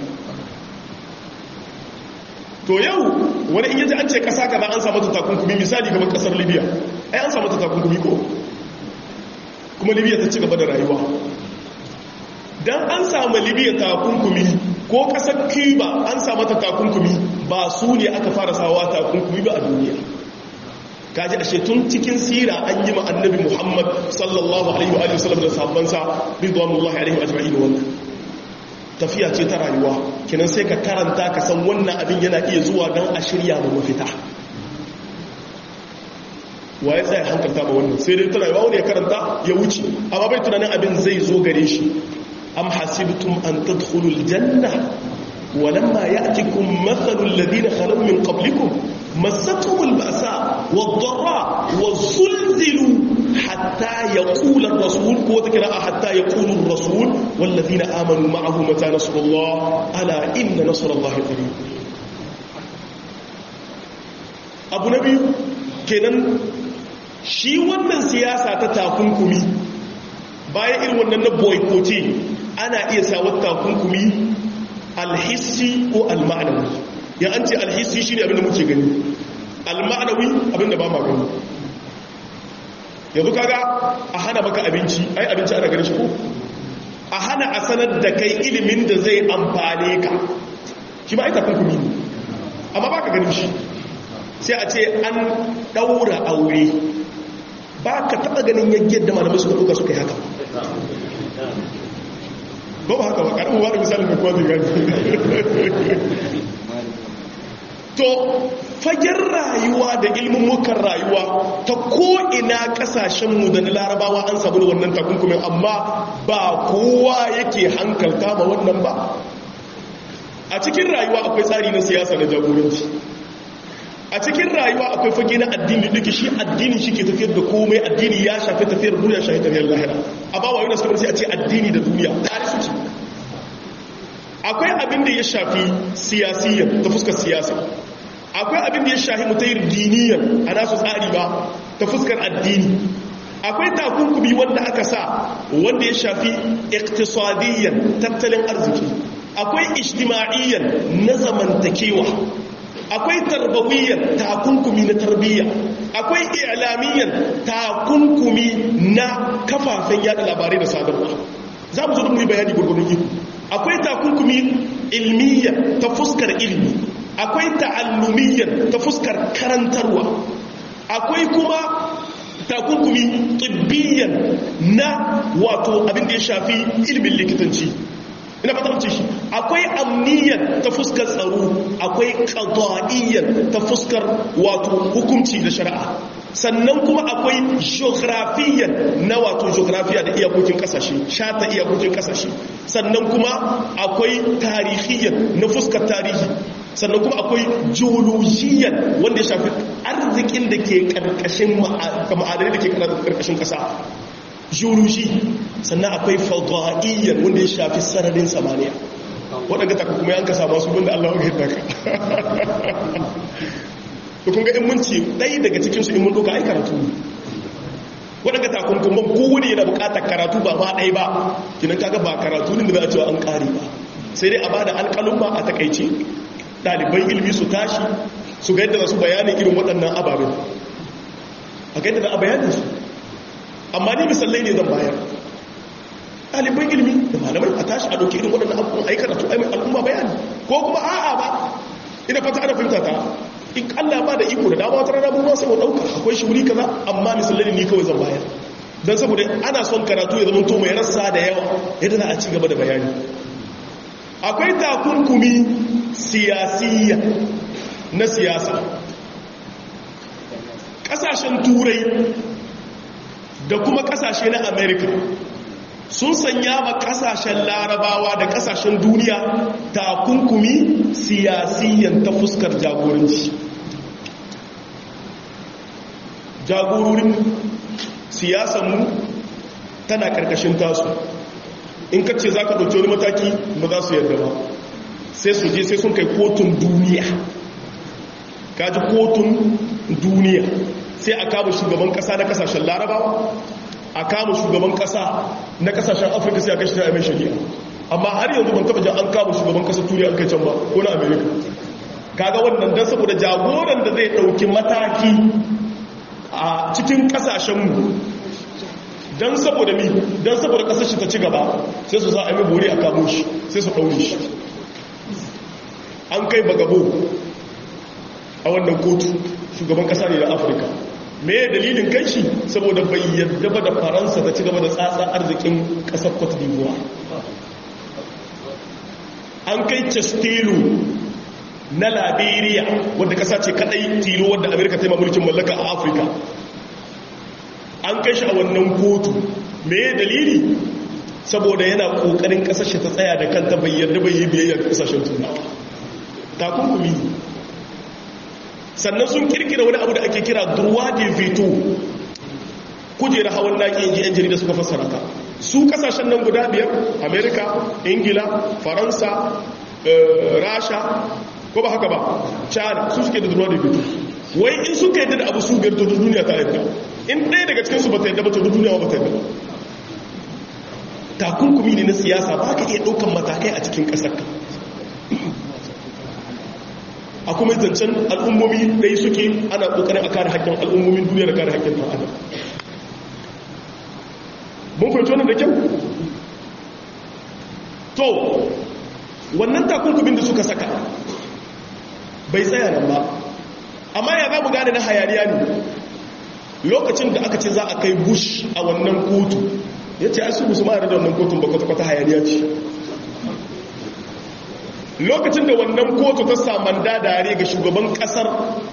to yau wani in yaji an ce kasa kaza an samu takunkumi misali kamar kasar libya ai an samu takunkumi ko kuma libya ta ci gaba da rayuwa dan an samu libya takunkumi ko kasar cuba an samu ta takunkumi ba su ne aka fara sawa takunkumi ba a duniya kaji ashe tun cikin sira an yi ma annabi muhammad sallallahu alaihi wa sallam da sahabbansa ridwanullahi alaihi ajma'in wannan tafiya ce ta rayuwa kinan sai ka karanta ka san wannan abin yana iya zuwa don a shirya ma mafita waye tsaye hankalta ba wannan sai dai ta rayuwa wani ya karanta ya wuce amma bai tunanin abin zai zo gare shi am hasibtum an tadkhulul janna ولما يأتكم مثل الذين خلوا من قبلكم مستهم البأساء والضراء وزلزلوا حتى يقول الرسول وذكر حتى يقول الرسول والذين آمنوا معه متى نصر الله ألا إن نصر الله قريب abu na biyu kenan shi wannan siyasa ta takunkumi bayan irin wannan na boycotting ana iya sawar takunkumi alhissi ko alma'anawi ya an ce alhissi shi ne abinda muke gani alma'anawi abinda ba ma gani yanzu kaga a hana maka abinci ai abinci ana gani shi ko a hana a sanar da kai ilimin da zai amfane ka shi ba ai takunkumi ne amma ba ka ganin shi sai a ce an daura aure ba ka taba ganin yaggiyar da malamai suka ɗauka suka yi haka ba ba haka ba ƙarfi ba da misalin da kwazi gani to fagen rayuwa da ilmummukan rayuwa ta ko'ina ƙasashenmu da na larabawa an samu da wannan takunkumin amma ba kowa yake hankalta ba wannan ba a cikin rayuwa akwai tsari na siyasa na jagoranci a cikin rayuwa akwai fage na addini duka shi addini shi ke tafiyar da komai addini ya shafi tafiyar duniya shafi tafiyar lahira a ba wa yi nasarar sai a ce addini da duniya tare su ce akwai abin da ya shafi siyasiyyar ta fuskar siyasa akwai abin da ya shafi mutayar diniyar a nasu tsari ba ta fuskar addini akwai takunkumi wanda aka sa wanda ya shafi iktisadiyyan tattalin arziki akwai ijtima'iyyan na zamantakewa akwai tarbawiyyan takunkumi na tarbiyya akwai i'lamiyyan takunkumi na kafafen yada labarai da sadarwa za mu zo da mu yi bayani gurgurun iko akwai takunkumi ilmiyya ta fuskar ilmi akwai ta'allumiyyan ta fuskar karantarwa akwai kuma takunkumi tibbiyan na wato abin da ya shafi ilmin likitanci ina fata mace shi akwai amniyan ta fuskar tsaro akwai qada'iyyan ta fuskar wato hukunci da shari'a sannan kuma akwai geographiyan na wato geografiya da iyakokin kasashe shata iyakokin kasashe sannan kuma akwai tarihiyan na fuskar tarihi sannan kuma akwai geologiyan wanda ya shafi arzikin da ke karkashin ma'adanai da ke karkashin kasa geology sannan akwai fadaiyyar wanda ya shafi sararin samaniya waɗanda taka kuma yanka samu su wanda Allah ya daga da kun ga in mun ce ɗaya daga cikinsu in mun ɗauka ai karatu waɗanda takunkuman kowane yana buƙatar karatu ba ba ɗaya ba kinan kaga ba karatu ne da za a cewa an ƙare ba sai dai a ba da alƙalin ba a takaice ɗaliban ilmi su tashi su ga yadda su bayanin irin waɗannan ababen a ga yadda za a bayanin su amma ni misalai ne zan bayar ɗaliban ilmi da malamai a tashi a ɗauki irin waɗannan abubuwan a yi karatu a al'umma bayani ko kuma a'a ba ina fata ana fahimta ta in Allah ba da iko da dama wata rana mun sai mu ɗauka akwai shi wuri kaza amma misalai ne kawai zan bayar don saboda ana son karatu ya zama to mai rassa da yawa yadda za a ci gaba da bayani akwai takunkumi siyasiyya na siyasa ƙasashen turai da kuma ƙasashe na amerika sun sanya ma ƙasashen larabawa da ƙasashen duniya takunkumi siyasiyyan ta fuskar jagoranci jagororin siyasanmu tana ƙarƙashin tasu in ka ce za ka ɗauki wani mataki ba za su yarda ba sai su je sai sun kai kotun duniya kaji kotun duniya sai a kama shugaban kasa na kasashen larabawa a kama shugaban kasa na kasashen afirka sai a kashi ta mai shari'a amma har yanzu ban taba jan an kama shugaban kasa turiya an kai can ba ko na amerika kaga wannan don saboda jagoran da zai ɗauki mataki a cikin kasashenmu don saboda mi don saboda kasar shi ta ci gaba sai su sa a yi bori a kamo shi sai su ɗaure shi an kai bagabo a wannan kotu shugaban kasa ne na afirka me dalilin kai shi saboda bai yadda ba da faransa ta ci gaba da tsatsa arzikin kasar cote d'ivoire an kai castello na liberia wadda kasa ce kadai tilo wadda amerika ta yi mulkin mallaka a afirka an kai shi a wannan kotu me dalili saboda yana kokarin kasashe ta tsaya da kanta bai yarda bai yi biyayya ga kasashen turawa takunkumi sannan sun kirkira wani abu da ake kira durwa de veto kujera hawan naki inji yan jarida suka fassara ta su kasashen nan guda biyar amerika ingila faransa rasha ko ba haka ba china su suke da durwa de veto wai in suka yadda da abu su biyar to duniya ta yadda in ɗaya daga cikinsu ba ta yadda ba to duniya ba ta yadda takunkumi ne na siyasa ba ka iya ɗaukan matakai a cikin ƙasarka a kuma zancen al'ummomi ɗaya suke ana ƙoƙarin a kare haƙƙin al'ummomin duniya da kare haƙƙin ɗan adam mun fahimci wannan da kyau to wannan takunkumin da suka saka bai tsaya nan ba amma ya za mu gane na hayaniya ne lokacin da aka ce za a kai bush a wannan kotu ya ce asu musu ma'ar da wannan kotun ba kwata-kwata hayaniya ce lokacin da wannan kotu ta saman dadare ga shugaban kasar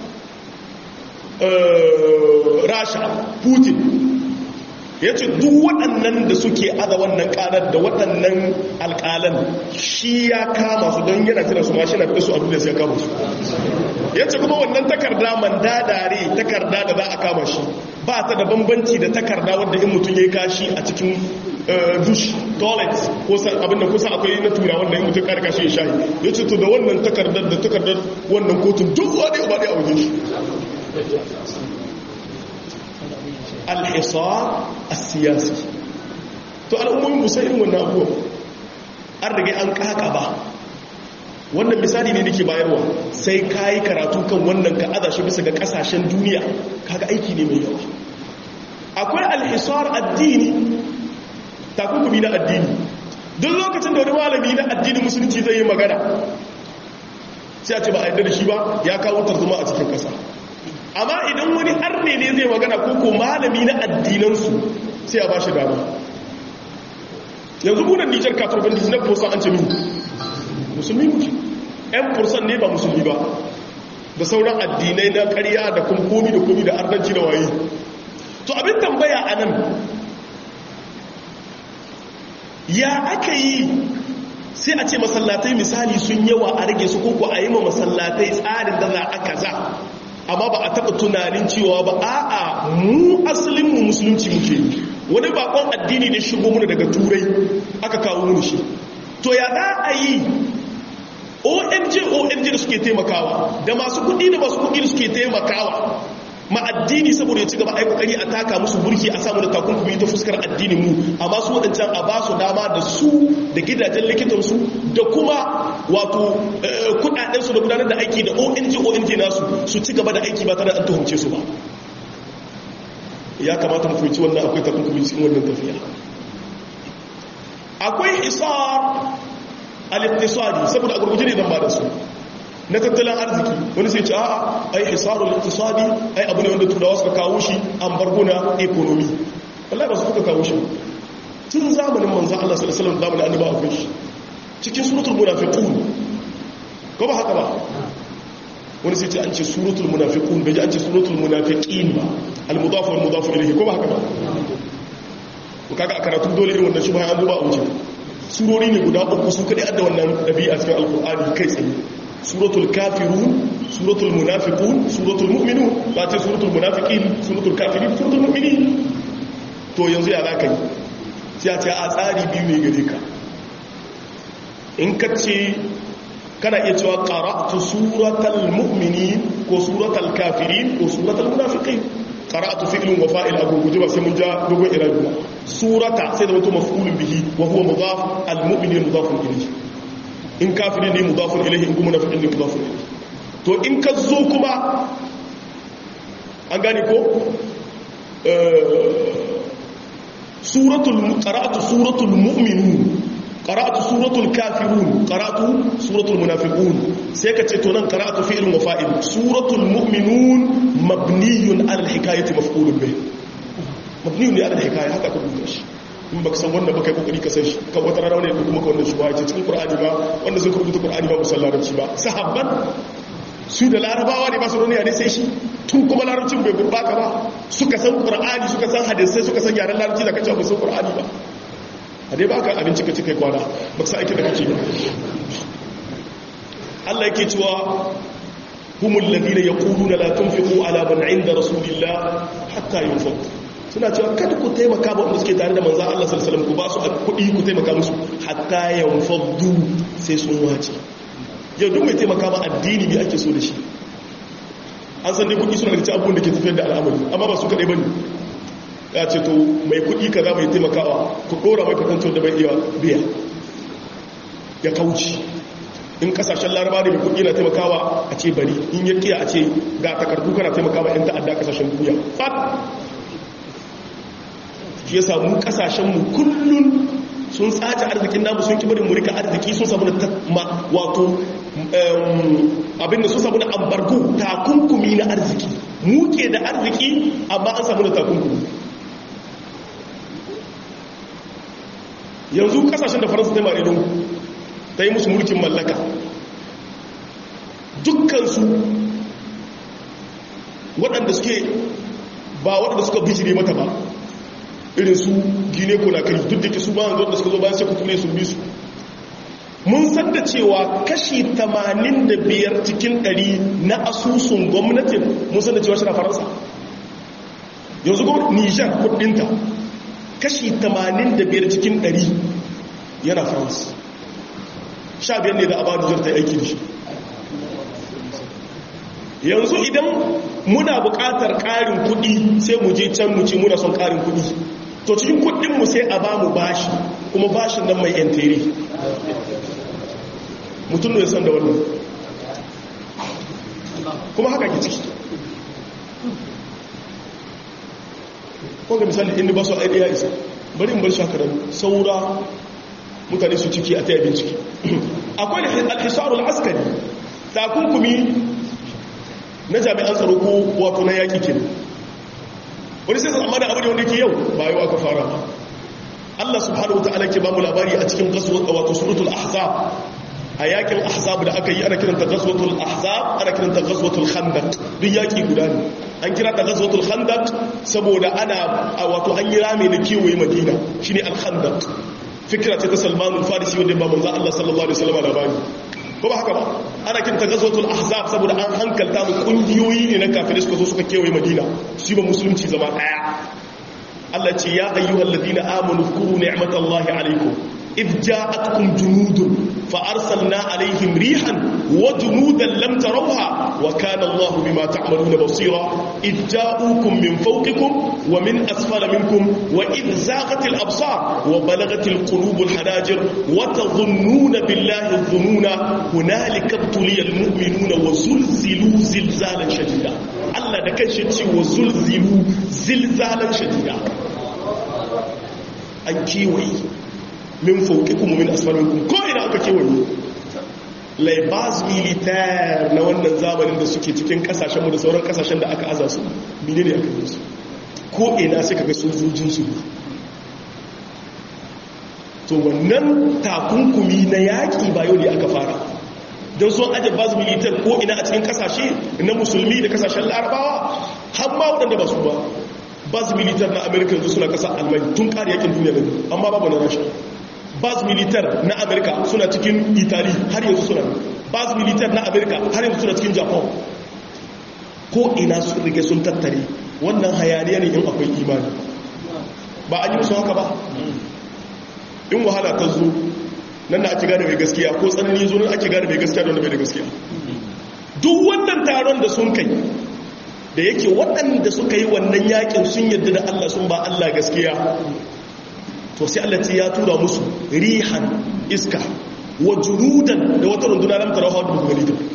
rasha putin ya ce duk waɗannan da suke aza wannan ƙarar da waɗannan alƙalan shi ya kama su don yana tana su mashi na fi su a duniya sai ya kama su ya ce kuma wannan takarda mandadare takarda da za a kama shi ba ta da bambanci da takarda wadda in mutum ya yi kashi a cikin dush toilet ko abinda kusa akwai na tura wanda in mutum karka shi ya shayi ya ce to da wannan takardar da takardar wannan kotun duk wani ba ɗaya a wajen shi alhisar a siyasi to al'ummomin musa irin wannan abubuwan an rage an kaka ba wannan misali ne nake bayarwa sai ka yi karatu kan wannan ka aza shi bisa ga kasashen duniya kaga aiki ne mai yawa akwai alhisar addini takunkumi na addini duk lokacin da wani malami na addini musulunci zai yi magana sai a ce ba a yadda da shi ba ya kawo tarzoma a cikin kasa amma idan wani arne ne zai magana ko ko malami na addinansu sai a ba shi dama yanzu munan nijar katurban disney fursan an ce min musulmi muke yan fursan ne ba musulmi ba da sauran addinai na karya da kuma komi da komi da arnanci da waye to abin tambaya a nan ya aka yi sai a ce masallatai misali sun yawa a rage su koko a yi ma masallatai tsarin da za a kaza amma ba a taɓa tunanin cewa ba a'a mu asalin mu musulunci muke wani bakon addini da shigo muna daga turai aka kawo mu shi to ya za a yi ong ong da suke taimakawa da masu kudi da masu kudi da suke taimakawa ma addini saboda ya ci gaba ai kokari a taka musu burki a samu da takunkumi ta fuskar addinin mu amma su wadancan a ba su dama da su da gidajen likitansu da kuma wato kudaden su da gudanar da aiki da ONG ONG nasu su ci gaba da aiki ba tare da an tuhumce su ba ya kamata mu fahimci wannan akwai takunkumi cikin wannan tafiya akwai isar al-iqtisadi saboda a gurguje ne dan ba da su na tattalin arziki wani sai ce a'a ai hisarul iqtisadi ai abu ne wanda turawa suka kawo shi an bargo na economy wallahi ba su suka kawo shi tun zamanin manzo Allah sallallahu alaihi wasallam zamanin annabi akwai shi cikin suratul munafiqun ko ba haka ba wani sai ce an ce suratul munafiqun bai ji an ce suratul munafiqin ba al mudaf wal mudaf ilayhi ko ba haka ba ko kaga a karatu dole irin wannan shubha an duba a wuce surori ne guda uku su kadai adda wannan dabi'a cikin alqur'ani kai tsaye suratul kafirun suratul munafiqun suratul mu'minun ba ce suratul munafiqin suratul kafirin suratul mu'minin to yanzu ya zaka yi sai a ce a tsari biyu ne gare ka in ka ce kana iya cewa qara'tu suratul mu'minin ko suratul kafirin ko suratul munafiqin qara'tu fi'lun wa fa'il abu guje ba sai mun ja dogon irabi surata sai da wato maf'ulun bihi wa huwa mudaf al-mu'minin mudafun ilayhi in kafiri ne mudafun ilahi in kuma nafi'in ne mudafun ilahi to in ka zo kuma an gane ko suratul qara'atu suratul mu'minun qara'atu suratul kafirun qara'atu suratul munafiqun sai ka ce to nan qara'atu fi'lun wa fa'il suratul mu'minun mabniyun 'ala al-hikayati maf'ulun bih mabniyun 'ala al-hikaya haka ka rubuta shi in baka san wannan baka yi kokari ka san shi kan wata rana ne ko kuma ka wannan shubha ce cikin qur'ani ba wanda sun rubuta qur'ani ba musan larabci ba sahabban su da larabawa ne ba su roniya ne sai shi tun kuma larabcin bai gurbaka ba suka san qur'ani suka san hadisai suka san yaren larabci da kace ba san qur'ani ba a dai baka abinci ka ci kai kwana baka san aikin da kake ba Allah yake cewa humul ladina yaquluna la tunfiqu ala man 'inda rasulillah hatta yunfaqu suna cewa kada ku taimaka ba wanda suke tare da manzan Allah sallallahu ku ba su kuɗi ku taimaka musu hatta yanfaddu sai sun wace yau duk mai taimaka ba addini ne ake so da shi an san dai kuɗi suna da abubuwan da ke tafiyar da al'amari amma ba su kaɗai ba ne ya ce to mai kuɗi kaza mai taimakawa ku ɗora mai kwatanto da bai iya biya ya kauci in kasashen laraba da mai kuɗi na taimakawa a ce bari in ya kiya a ce ga takardu kana taimakawa 'yan ta'adda kasashen duniya fat shi yasa mu kasashenmu kullun sun tsaci arzikin namu sun kibarin murika arziki sun samu da wato abinda sun samu da ambargo takunkumi na arziki muke da arziki amma an samu da takunkumi yanzu kasashen da faransa ta mare don ta yi musu mulkin mallaka dukkansu waɗanda suke ba waɗanda suka bijire mata ba irin su gine ko na kai duk da ke su ba yanzu da suka zo bayan sai ku ture sun bi su mun san da cewa kashi 85 cikin 100 na asusun gwamnatin mun san da cewa shi na faransa yanzu gwamnati nijar kudinta kashi 85 cikin 100 yana faransa sha biyar ne da a ba nijar ta aiki da shi yanzu idan muna buƙatar ƙarin kuɗi sai mu je can mu ce muna son ƙarin kuɗi to cikin kuɗinmu sai a ba mu bashi kuma bashin nan mai yantere mutum ne san da wannan kuma haka ke ciki ga misali inda ba su aidi ya isa bari in bar shakarar saura mutane su ciki a ta yabin ciki akwai alhisarul askari takunkumi na jami'an tsaro ko wato na yaƙi ke wani sai amma da abu da wanda ke yau ba yau aka fara ba Allah subhanahu wa ta'ala ke ba mu labari a cikin wato suratul ahzab a yakin ahzab da aka yi ana kiranta ghazwatul ahzab ana kiranta ghazwatul khandaq duk yaki guda ne an kira ta ghazwatul khandaq saboda ana wato an yi rame na kewaye madina shine al khandaq fikira ce ta Salman al-Farisi wanda ba manzo Allah sallallahu alaihi wasallam labari ko ba haka ba ana kiranta ghazwatul ahzab saboda an hankalta mu kungiyoyi ne na kafirai suka zo suka kewaye madina shi ba musulunci zama daya Allah ce ya ayyuhal ladina amanu zkuru ni'matallahi alaikum إذ جاءتكم جنود فأرسلنا عليهم ريحا وجنودا لم تروها وكان الله بما تعملون بصيرا إذ جاءوكم من فوقكم ومن أسفل منكم وإذ زاغت الأبصار وبلغت القلوب الحناجر وتظنون بالله الظنون هنالك ابتلي المؤمنون وزلزلوا زلزالا شديدا الله ده كان شتي وزلزلوا زلزالا شديدا أكيوي min fauƙikum min asfalinku ko ina aka kewaye laibas militar na wannan zamanin da suke cikin kasashenmu da sauran kasashen da aka aza su mine ne aka yi su ko ina sai kaga sojojinsu to wannan takunkumi na yaƙi ba yau ne aka fara don sun aje bas militar ko ina a cikin kasashe na musulmi da kasashen larabawa har ma waɗanda ba su ba bas militar na amerika yanzu suna ƙasa almani tun ƙari yakin duniya da amma babu na rasha bas militar na amerika suna cikin itali har yanzu suna bas militar na amerika har yanzu suna cikin japan ko ina sun rike sun tattare wannan hayaniya ne in akwai imani ba an yi musu haka ba in wahala ta zo nan na ake gane mai gaskiya ko tsanani zo nan ake gane mai gaskiya don da bai da gaskiya duk wannan taron da sun kai da yake waɗanda suka yi wannan yakin sun yadda da allah sun ba allah gaskiya to sai Allah ya tura musu rihan iska wa junudan da wata runduna lam tarahu da gani ta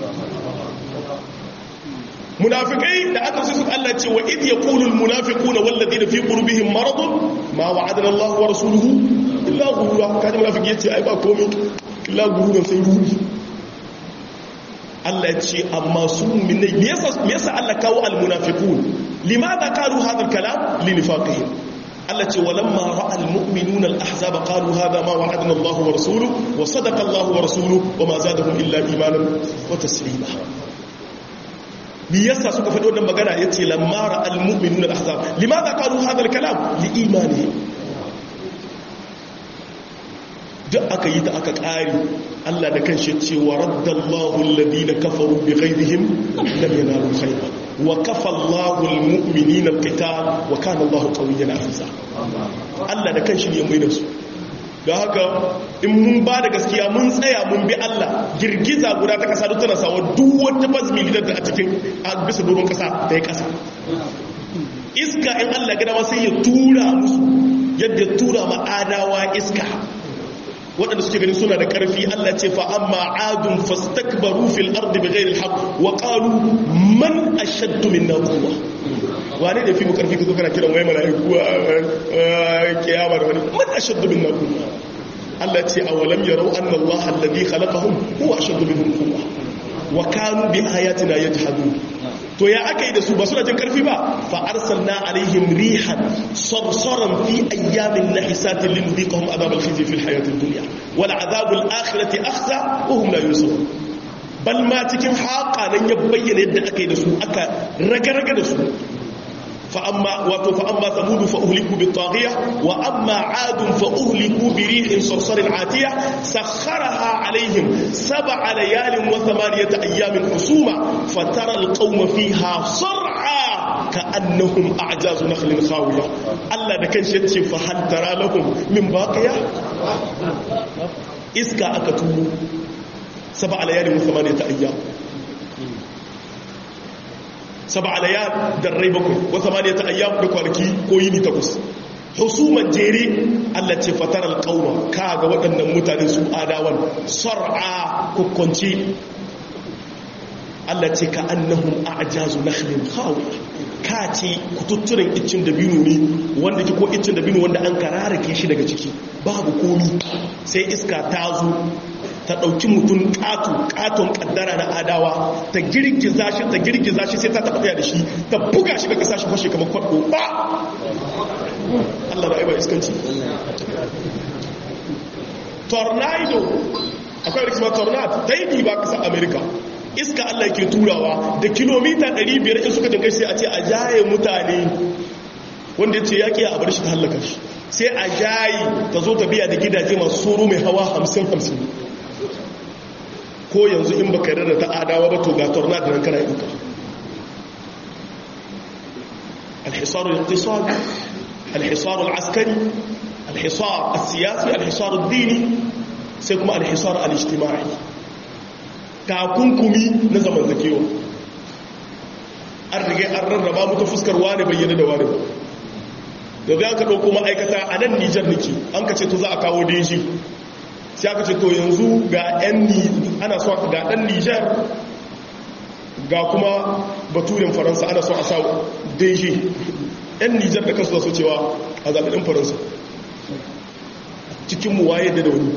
munafikai da aka sai suka Allah ce wa id yaqulu al munafiquna wal ladina fi qulubihim marad ma wa'adana Allah wa rasuluhu illa ghurura kaji munafiki yace ai ba komai illa ghururan sai rudi Allah ya ce amma su mu'minai me yasa me yasa Allah kawo al munafiqun limadha qalu hadha al kalam li nifaqihim التي ولما راى المؤمنون الاحزاب قالوا هذا ما وعدنا الله ورسوله وصدق الله ورسوله وما زادهم الا ايمانا وتسليما liyasa suka faɗi wannan magana ya ce lamara al-mu'minun al-ahzab limadha qalu hadha al-kalam li imanihim duk aka yi ta aka ƙari Allah da kanshi ce wa raddallahu alladhina kafaru bi ghayrihim lam yanalu khayran wa kafa Allahu al-mu'minina al-qital wa kana Allahu qawiyyan aziza Allah da kanshi ne mai da su don haka in mun ba da gaskiya mun tsaya mun bi Allah girgiza guda ta kasa duk tana sawa duk wata bazmi da a cikin a bisa doron kasa da ya kasa iska in Allah gada ma sai ya tura musu yadda tura ma adawa iska waɗanda suke ganin suna da ƙarfi Allah ce fa amma adun fastakbaru fil ardi bighairi alhaq wa qalu man ashaddu minna quwwa wane da fi mu ƙarfi kazo kana kiran wai malaiku a kiyama da wani man ashaddu minna quwwa Allah ce awalam yarau anna Allah alladhi khalaqahum huwa ashaddu minhum quwwa wa kanu bi ayatina yajhadun to ya aka yi da su ba suna jin karfi ba fa arsalna alaihim rihan sarsaran fi ayyamin nahisatin linudhiqahum adhab al-khizy fi al-hayat ad-dunya wal adhab al-akhirati akhza wa hum la yusirun bal ma cikin haqa nan ya bayyana yadda aka yi da su aka raga-raga da su فأما فأما ثمود فأهلكوا بالطاغية وأما عاد فأهلكوا بريح صرصر عاتية سخرها عليهم سبع ليال وثمانية أيام حسوما فترى القوم فيها صرعى كأنهم أعجاز نخل خاوية ألا دكان شتي فهل ترى لهم من باقية إسكا أكتو سبع ليال وثمانية أيام saba alayat da rai bakwai wa samaniyata ayyam da kwanaki ko yini takwas husuman jere Allah ce fatar alƙauma ka ga waɗannan mutane su adawan sar'a kukkunci Allah ce ka annahum a'jazu nakhlin khawiya ka ce kututturen iccin da binu ne wanda ke ko iccin da binu wanda an kararake shi daga ciki babu komi sai iska ta zo ta ɗauki mutum ƙato ƙaton ƙaddara na adawa ta girgiza shi ta girgiza shi sai ta taɓa da shi ta buga shi ga ƙasa shi kwashe kamar kwaɗo ba Allah ra'ayi ba iskanci tornado akwai rikima tornado ta yi ba ƙasar america iska Allah ke turawa da kilomita 500 in suka jinkai sai a ce a jaye mutane wanda ya ce yaƙi a bar shi ta hallaka shi sai a jayi ta zo ta biya da gidaje masu soro mai hawa 50-50 ko yanzu in baka yarda da ta adawa ba to ga tornado nan kana duka الحصار الاقتصادي الحصار العسكري الحصار السياسي الحصار الديني سيكون الحصار الاجتماعي takunkumi na zamantakewa an riga an rarraba mutu fuskar wani bayyana da wani da zai aka ɗauko ma'aikata a nan nijar nake an ka ce to za a kawo deji sai aka ce to yanzu ga 'yan ana so ga ɗan nijar ga kuma baturin faransa ana so a sa deji 'yan nijar da kansu da so cewa a zaɓi ɗin faransa cikinmu waye da wani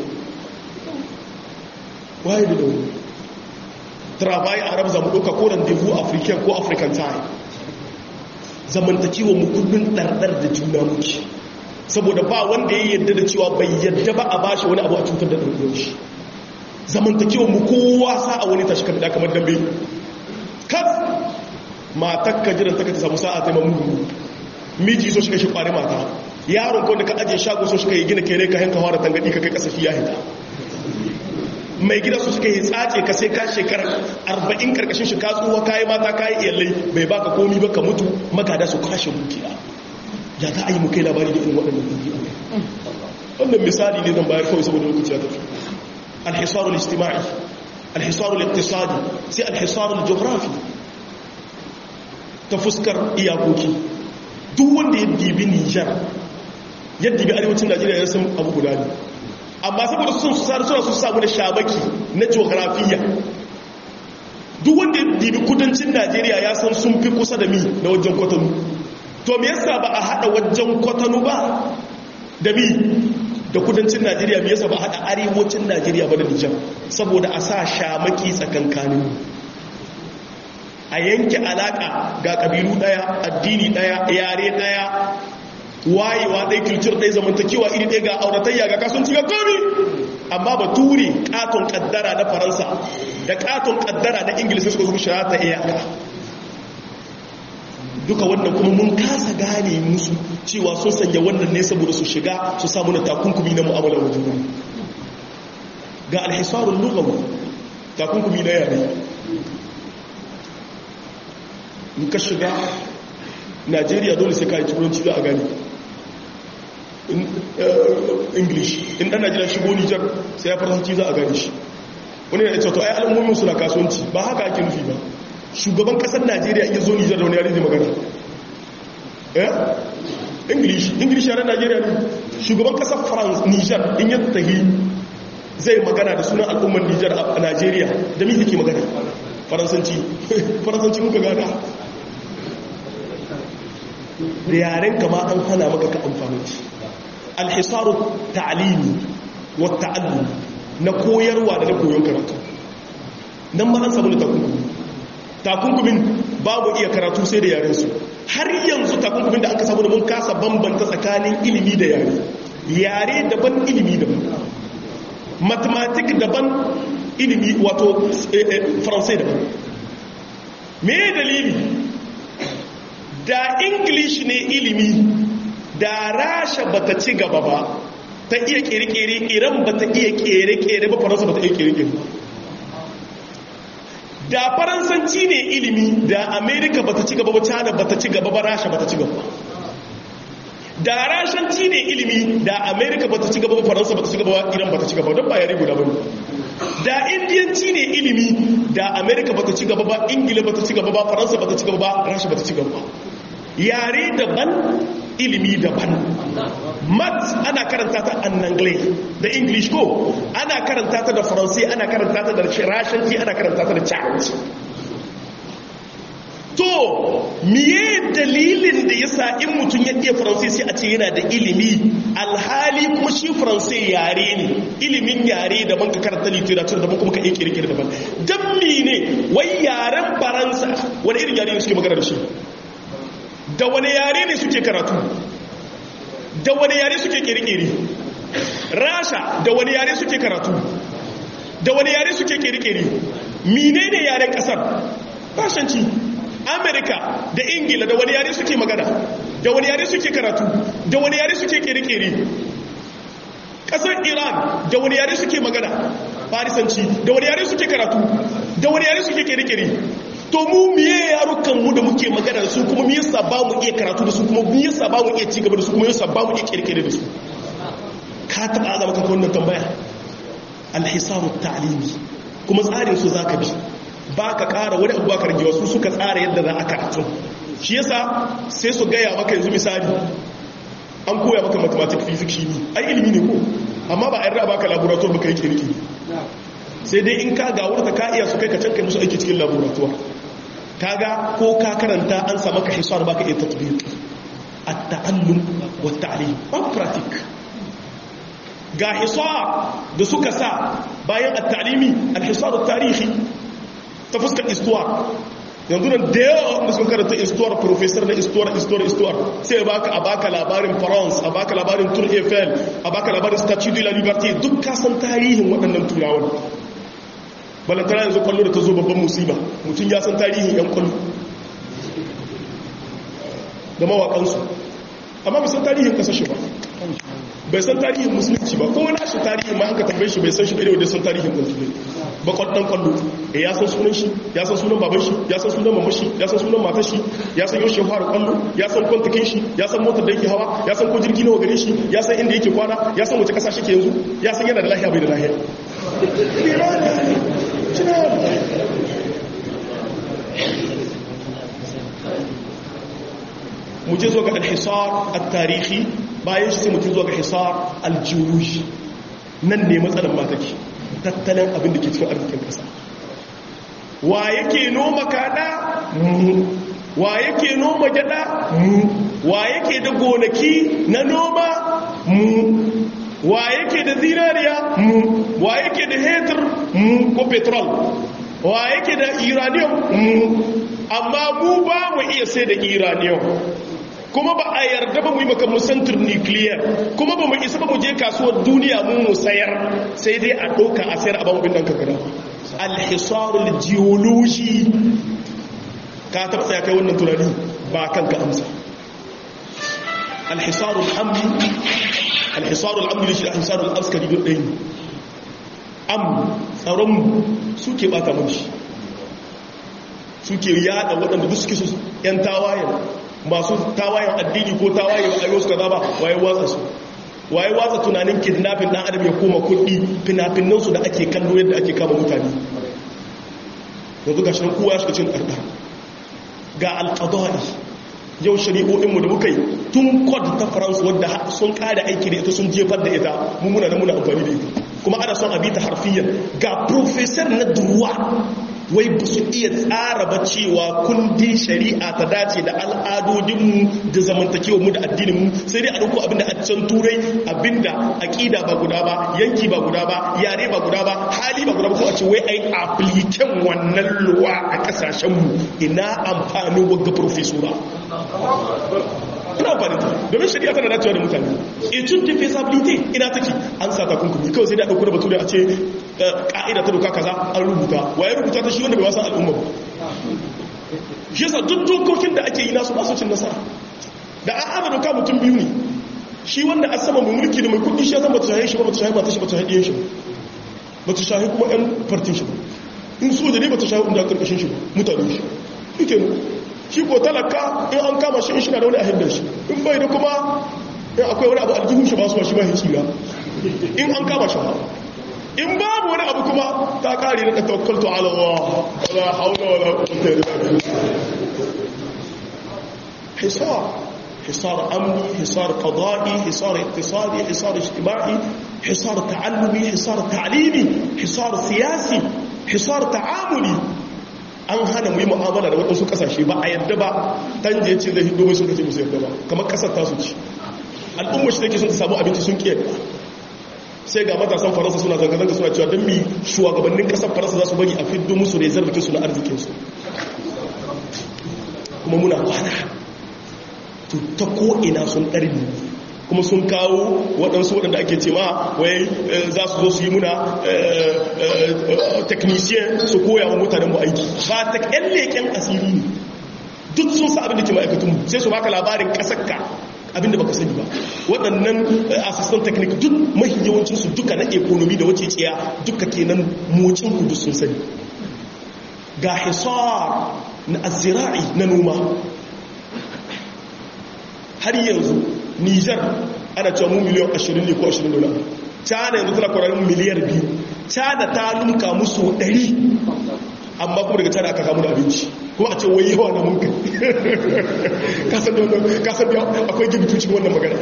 waye da wani travail arab zamu ɗauka ko rendezvous african ko african time zamantakewa mu kullun ɗarɗar da juna muke saboda ba wanda ya yadda da cewa bai yadda ba a bashi wani abu a cutar da ɗarɗar shi zamantakewa mu kowa sa a wani tashi kamar kamar dambe kas matar ka jiran ta ka ta samu sa'a ta mamu miji so shi ka shi kwari mata yaron ko da ka ajiye shago so shi ka yi gina kere ka hanka fara tangadi ka kai kasafi ya hita mai gida su suka yi tsace ka sai ka shekarar arba'in karkashin shi katsuwa kayi mata kayi iyalai bai baka komi ba ka mutu magada su kashe dukiya ya za a yi mukai labari da irin waɗannan dukiya wannan misali ne zan bayar kawai saboda lokaci ya tafi alhisarul istima'i alhisarul iktisadi sai alhisarul geografi ta fuskar iyakoki duk wanda ya dibi nijar ya dibi arewacin najeriya ya san abu guda ne amma saboda sun su suna su samu da shabaki na geografiya duk wanda ya dibi kudancin najeriya ya san sun fi kusa da mi na wajen kwatanu to me yasa ba a hada wajen kwatanu ba da mi da kudancin najeriya me yasa ba a hada arewacin najeriya ba da nijar saboda a sa shamaki tsakankanin a yanke alaka ga kabilu daya addini daya yare daya wayewa ɗai kilcir ɗai zamantakewa iri ɗai ga auratayya ga kasuwanci ga komi amma ba turi katon kaddara na faransa da katon kaddara na ingilisi suka zuwa shara ta iyaka duka wannan kuma mun kasa gane musu cewa sun sanya wannan ne saboda su shiga su samu na takunkumi na mu'amala wa juna ga alhisarun lugawa takunkumi na yare in ka shiga najeriya dole sai ka yi turanci za a gani english in ɗan najeriya shigo nijar sai ya faransanci za a gani shi wani ya ce to ai al'ummomin suna kasuwanci ba haka ake nufi ba shugaban ƙasar najeriya iya zo nijar da wani yare zai magana eh english english yaren najeriya ne shugaban ƙasar france nijar in yi tahi zai magana da sunan al'ummar nijar a najeriya da mi yake magana faransanci faransanci muka gada da yaren kama an hana maka ka amfani shi alhisaru ta'alimi wa ta'allum na koyarwa da na koyon karatu nan ma an samu da takunkumi takunkumin babu iya karatu sai da yaren su har yanzu takunkumin da aka samu da mun kasa bambanta tsakanin ilimi da yare yare daban ilimi daban mathematic daban ilimi wato faransai daban me dalili da english ne ilimi da rasha bata ci gaba ba ta iya kere-kere iran bata iya kere-kere ba faransa bata iya kere-kere da faransanci ne ilimi da amerika bata ci gaba ba china bata ci gaba ba rasha bata ci gaba da rashanci ne ilimi da amerika bata ci gaba ba faransa bata ci gaba ba iran bata ci gaba don ba yare guda ba da indiyanci ne ilimi da amerika bata ci gaba ba ingila bata ci gaba ba faransa bata ci gaba ba rasha bata ci gaba ba yare daban ilimi daban mat ana karanta ta annangle da english ko ana karanta ta da faransai ana karanta ta da rashanci ana karanta ta da chinese to miye dalilin da ya sa in mutum ya iya faransai sai a ce yana da ilimi alhali kuma shi faransai yare ne ilimin yare daban ka karanta literature daban kuma ka iya kirkir daban don ne wai yaren faransa wani irin yare ne suke magana da shi da wani yare ne suke karatu da wani yare suke kirkiri rasha da wani yare suke karatu da wani yare suke kirkiri mine ne yaren kasar fashanci amerika da ingila da wani yare suke magana da wani yare suke karatu da wani yare suke kirkiri kasar iran da wani yare suke magana farisanci da wani yare suke karatu da wani yare suke kirkiri to mu miye yarukan mu da muke magana da su kuma mu yasa ba mu iya karatu da su kuma mu yasa ba mu iya cigaba da su kuma yasa ba mu iya kirkire da su ka taba azama kanka wannan tambaya alhisaru ta'limi kuma tsarin su zaka bi ba ka ƙara wani abu ba ka rage wasu suka tsara yadda za a karatu shi yasa sai su gaya maka yanzu misali an koya maka mathematics physics shi ne ai ilimi ne ko amma ba a yarda baka laboratory baka yi kirki sai dai in ka ga wurin ka iya su kai ka can kai musu aiki cikin laboratory kaga ko ka karanta an sa maka hisar baka iya tatbiq at-ta'allum wa at-ta'lim ba practic ga hisar da suka sa bayan at-ta'limi al-hisar at-tarihi ta fuskar istuwa yanzu nan da yawa wanda sun karanta istuwar professor na istuwar istuwar istuwar sai baka a baka labarin france a baka labarin tour eiffel a baka labarin statue de la liberté duk kasan tarihin waɗannan turawan balantana yanzu kwallo da ta zo babban musiba mutum ya san tarihin yan kwallo da mawaƙansu amma bai san tarihin ƙasashe ba bai san tarihin musulunci ba ko na shi tarihin ma haka tambaye shi bai san shi bai da san tarihin kwallo ba kwallon kwallo e ya san sunan shi ya san sunan baban shi ya san sunan mamashi ya san sunan matar shi ya san yaushe fara kwallo ya san kwantakin shi ya san motar da yake hawa ya san ko jirgi nawa gare shi ya san inda yake kwana ya san wace kasa shi ke yanzu ya san yana da lahiya bai da lahiya mu je zo ga alhisar al-tarihi bayan shi sai mutum zo ga hisar al-geology nan ne matsalar mataki tattalin abin da ke cikin arzikin kasa wa yake noma kada mu wa yake noma gyada mu wa yake da gonaki na noma mu wa yake da zinariya mu wa yake da hetur mu ko petrol wa yake da uranium mu amma mu ba mu iya sai da uranium kuma ba a yarda ba mu yi maka musantar nuclear kuma ba mu isa ba mu je kasuwar duniya mu mu sayar sai dai a ɗauka a sayar a ba mu bin ɗan kakara alhisarul geology ka taɓa tsaya kai wannan tunani ba kanka amsa alhisarul amni alhisarul amni da shi da alhisarul askari don ɗaya am tsaronmu suke ɓata mun shi suke yada waɗanda duk suke su 'yan tawayen masu tawayen addini ko tawaye ba a yi wasu kaza ba waye watsa su waye watsa tunanin kidnapping dan adam ya koma kuɗi fina-finansu da ake kallo yadda ake kama mutane yanzu ga shirin kowa shiga cin ɗarɗar ga alƙadari yau shari'o'inmu da muka yi tun kod ta faransu wadda sun ƙada aiki da ita sun jefar da ita mummuna da muna amfani da ita kuma ana son abita harfiyyar ga profesor na duruwa wai ba su iya tsara ba cewa kundin shari'a ta dace da al'adodinmu da zamantakewarmu da addininmu sai dai a ɗauko abinda a can turai abinda aƙida ba guda ba yanki ba guda ba yare ba guda ba hali ba guda ba ko a ce wai ai apliken wannan luwa a ƙasashenmu ina amfanin wagga profesora ina amfani ta domin shari'a tana dacewa da mutane etude de feasibility ina take an sa takunkumi kawai sai da ɗauko da batu da a ce ƙa'ida ta doka kaza an rubuta waye rubuta ta shi wanda bai wasan al'umma ba shi yasa duk dokokin da ake yi nasu ba su cin nasara da an haɗa doka mutum biyu ne shi wanda a sama mai mulki da mai kudi shi ya zama ta shahe shi ba ta shahe ba ta shi ba ta shahe shi ba ta shahe kuma yan fartin shi ba in soja ne ba ta shahe inda karkashin shi ba mutane shi shi ke shi ko talaka in an kama shi in shi na da wani a hindar shi in bai da kuma in akwai wani abu aljihun shi ba su shi ba ya tsira in an kama shi ba in babu wani abu kuma ta kare na tawakkaltu ala Allah wala haula wala quwwata illa billah hisab حصار أمني حصار قضائي حصار اقتصادي حصار اجتماعي حصار تعلمي حصار تعليمي حصار سياسي حصار تعاملي an hana mu yi mu'amala da waɗansu ƙasashe ba a yadda ba ɗan je ce zai hindo mai sun kace musu yadda ba kamar ƙasar tasu ci al'ummar shi take sun samu abinci sun ƙiyar sai ga matasan faransa suna zanga-zanga suna cewa don mi shugabannin ƙasar faransa za su bari a fiddo musu rezervikinsu na arzikinsu kuma muna kwana ta ko'ina sun ɗarbi kuma sun kawo waɗansu waɗanda ake ce ma wai za su zo su yi muna technician su koya wa mutanen mu aiki ba ta ƙyan leƙen asiri ne duk sun sa abin da ke ma'aikatunmu sai su baka labarin ƙasarka abinda baka sani ba waɗannan assistant technique duk mahi yawancinsu duka na ekonomi da wace tsiya duka kenan mocin kudu sun sani ga hisar na azira'i na noma har yanzu nijar ana cewa mu miliyan 20 ne ko 20 dola china yanzu tana kwararin miliyar biyu china ta lumka musu 100 amma kuma daga china aka kamu da abinci kuma a ce wai yawa na munka kasan da kasan da akwai gibitu cikin wannan magana